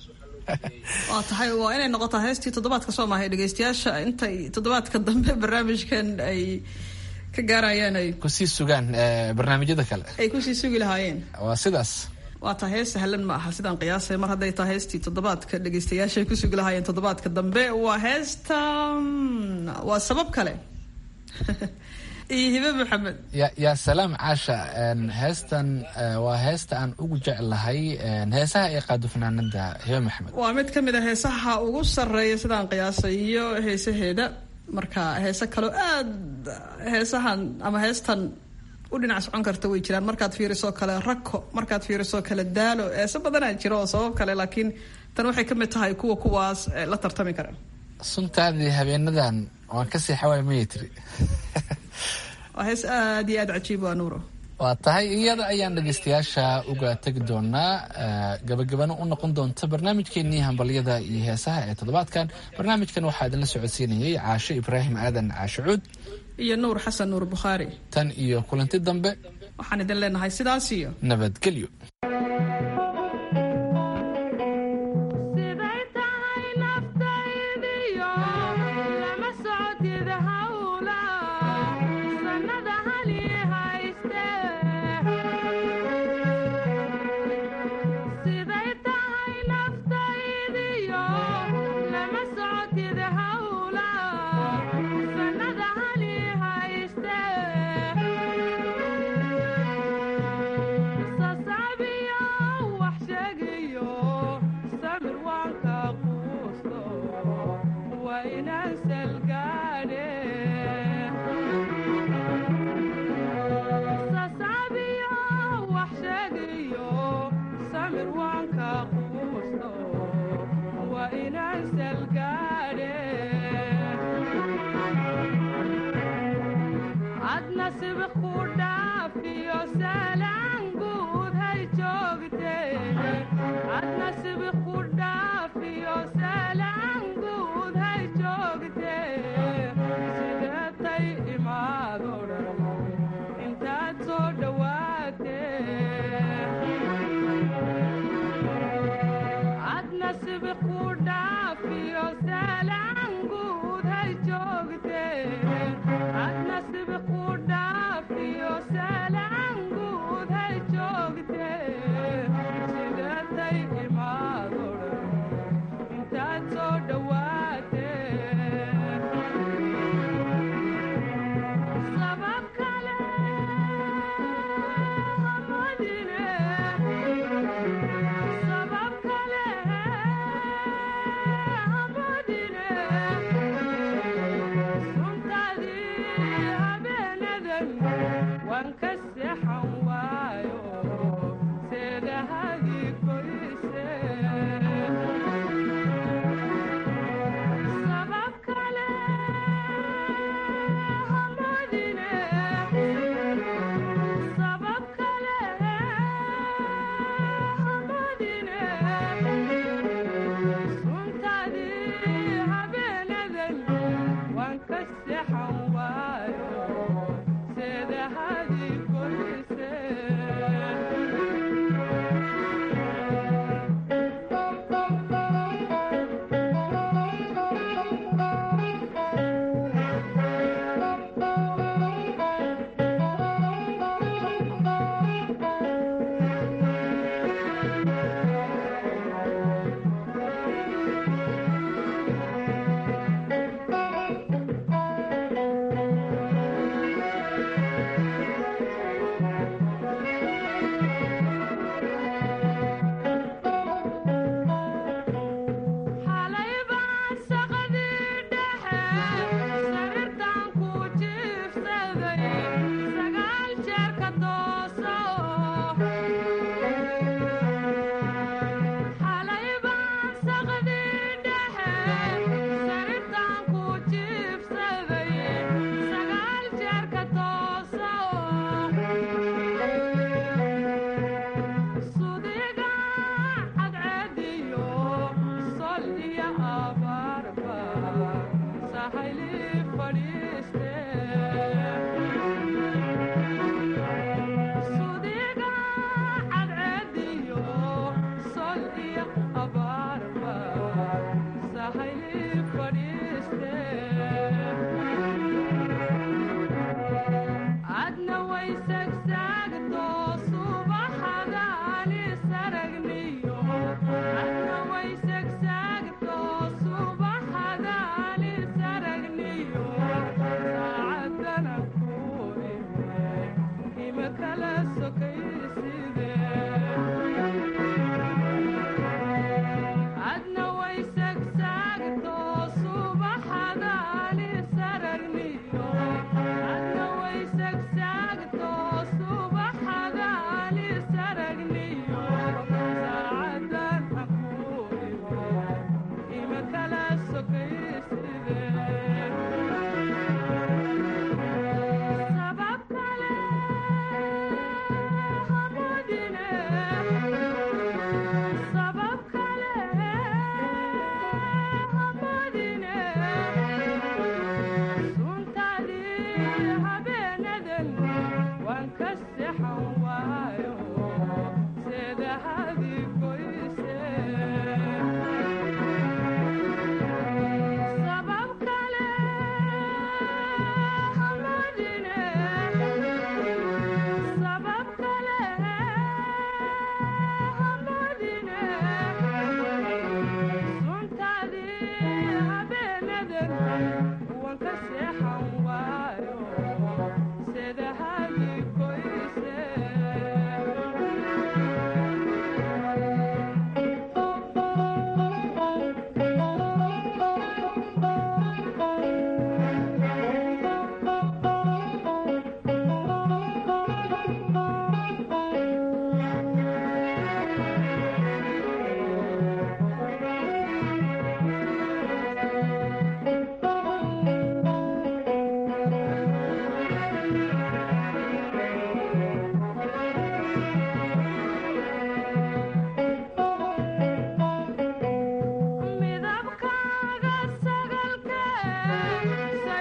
waa tahay waa inay noqotaa heestii toddobaadka soo maahay dhegeystayaasha intay toddobaadka dambe barnaamijkan ay ka gaarayaan ay kusii sugaan barnaamijyada kale ay kusii sugi lahaayeen waa sidaas waa tahay hees sahlan ma aha sidaan qiyaasay mar hadday tahay heestii toddobaadka dhegeystayaasha ay ku sugi lahaayeen toddobaadka dambe waa heesta waa sabab kale iyo hibe maxamed yaa salaam caasha heestan waa heesta aan ugu jeclahay heesaha ay qaado fanaanada hibe maxamed waa mid ka mid a heesaha ugu sarreeya sidaan qiyaasay iyo heesaheeda marka heese kaloo aad heesahan ama heestan u dhinac socon karta way jiraan markaad fiiriso kale rako markaad fiiriso kale daalo heese badanaa jiro oo sabab kale laakiin tan waxay ka mid tahay kuwa kuwaas la tartami kara suntaadii habeenadan waan kasii xawaay maya tiri waa hees aad iyo aad cajiib waa nuuro waa tahay iyada ayaan dhegeystayaasha uga tegi doonaa gabagabana u noqon doonta barnaamijkeenii hambalyada iyo heesaha ee toddobaadkan barnaamijkan waxaa idinla socodsiinayay caashe ibraahim aadan caashe cuud iyo nuur xasan nuur bukhaari tan iyo kulanti dambe waxaan idin leenahay sidaas iyo nabadgelyo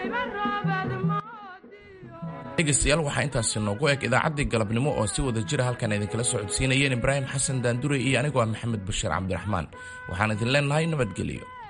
dhegaystayaal waxaa intaasi noogu eg idaacaddii galabnimo oo si wada jira halkan idinkala soo codsiinayeen ibraahim xasan daandure iyo anigoo ah maxamed bashiir cabdiraxmaan waxaan idin leenahay nabadgelyo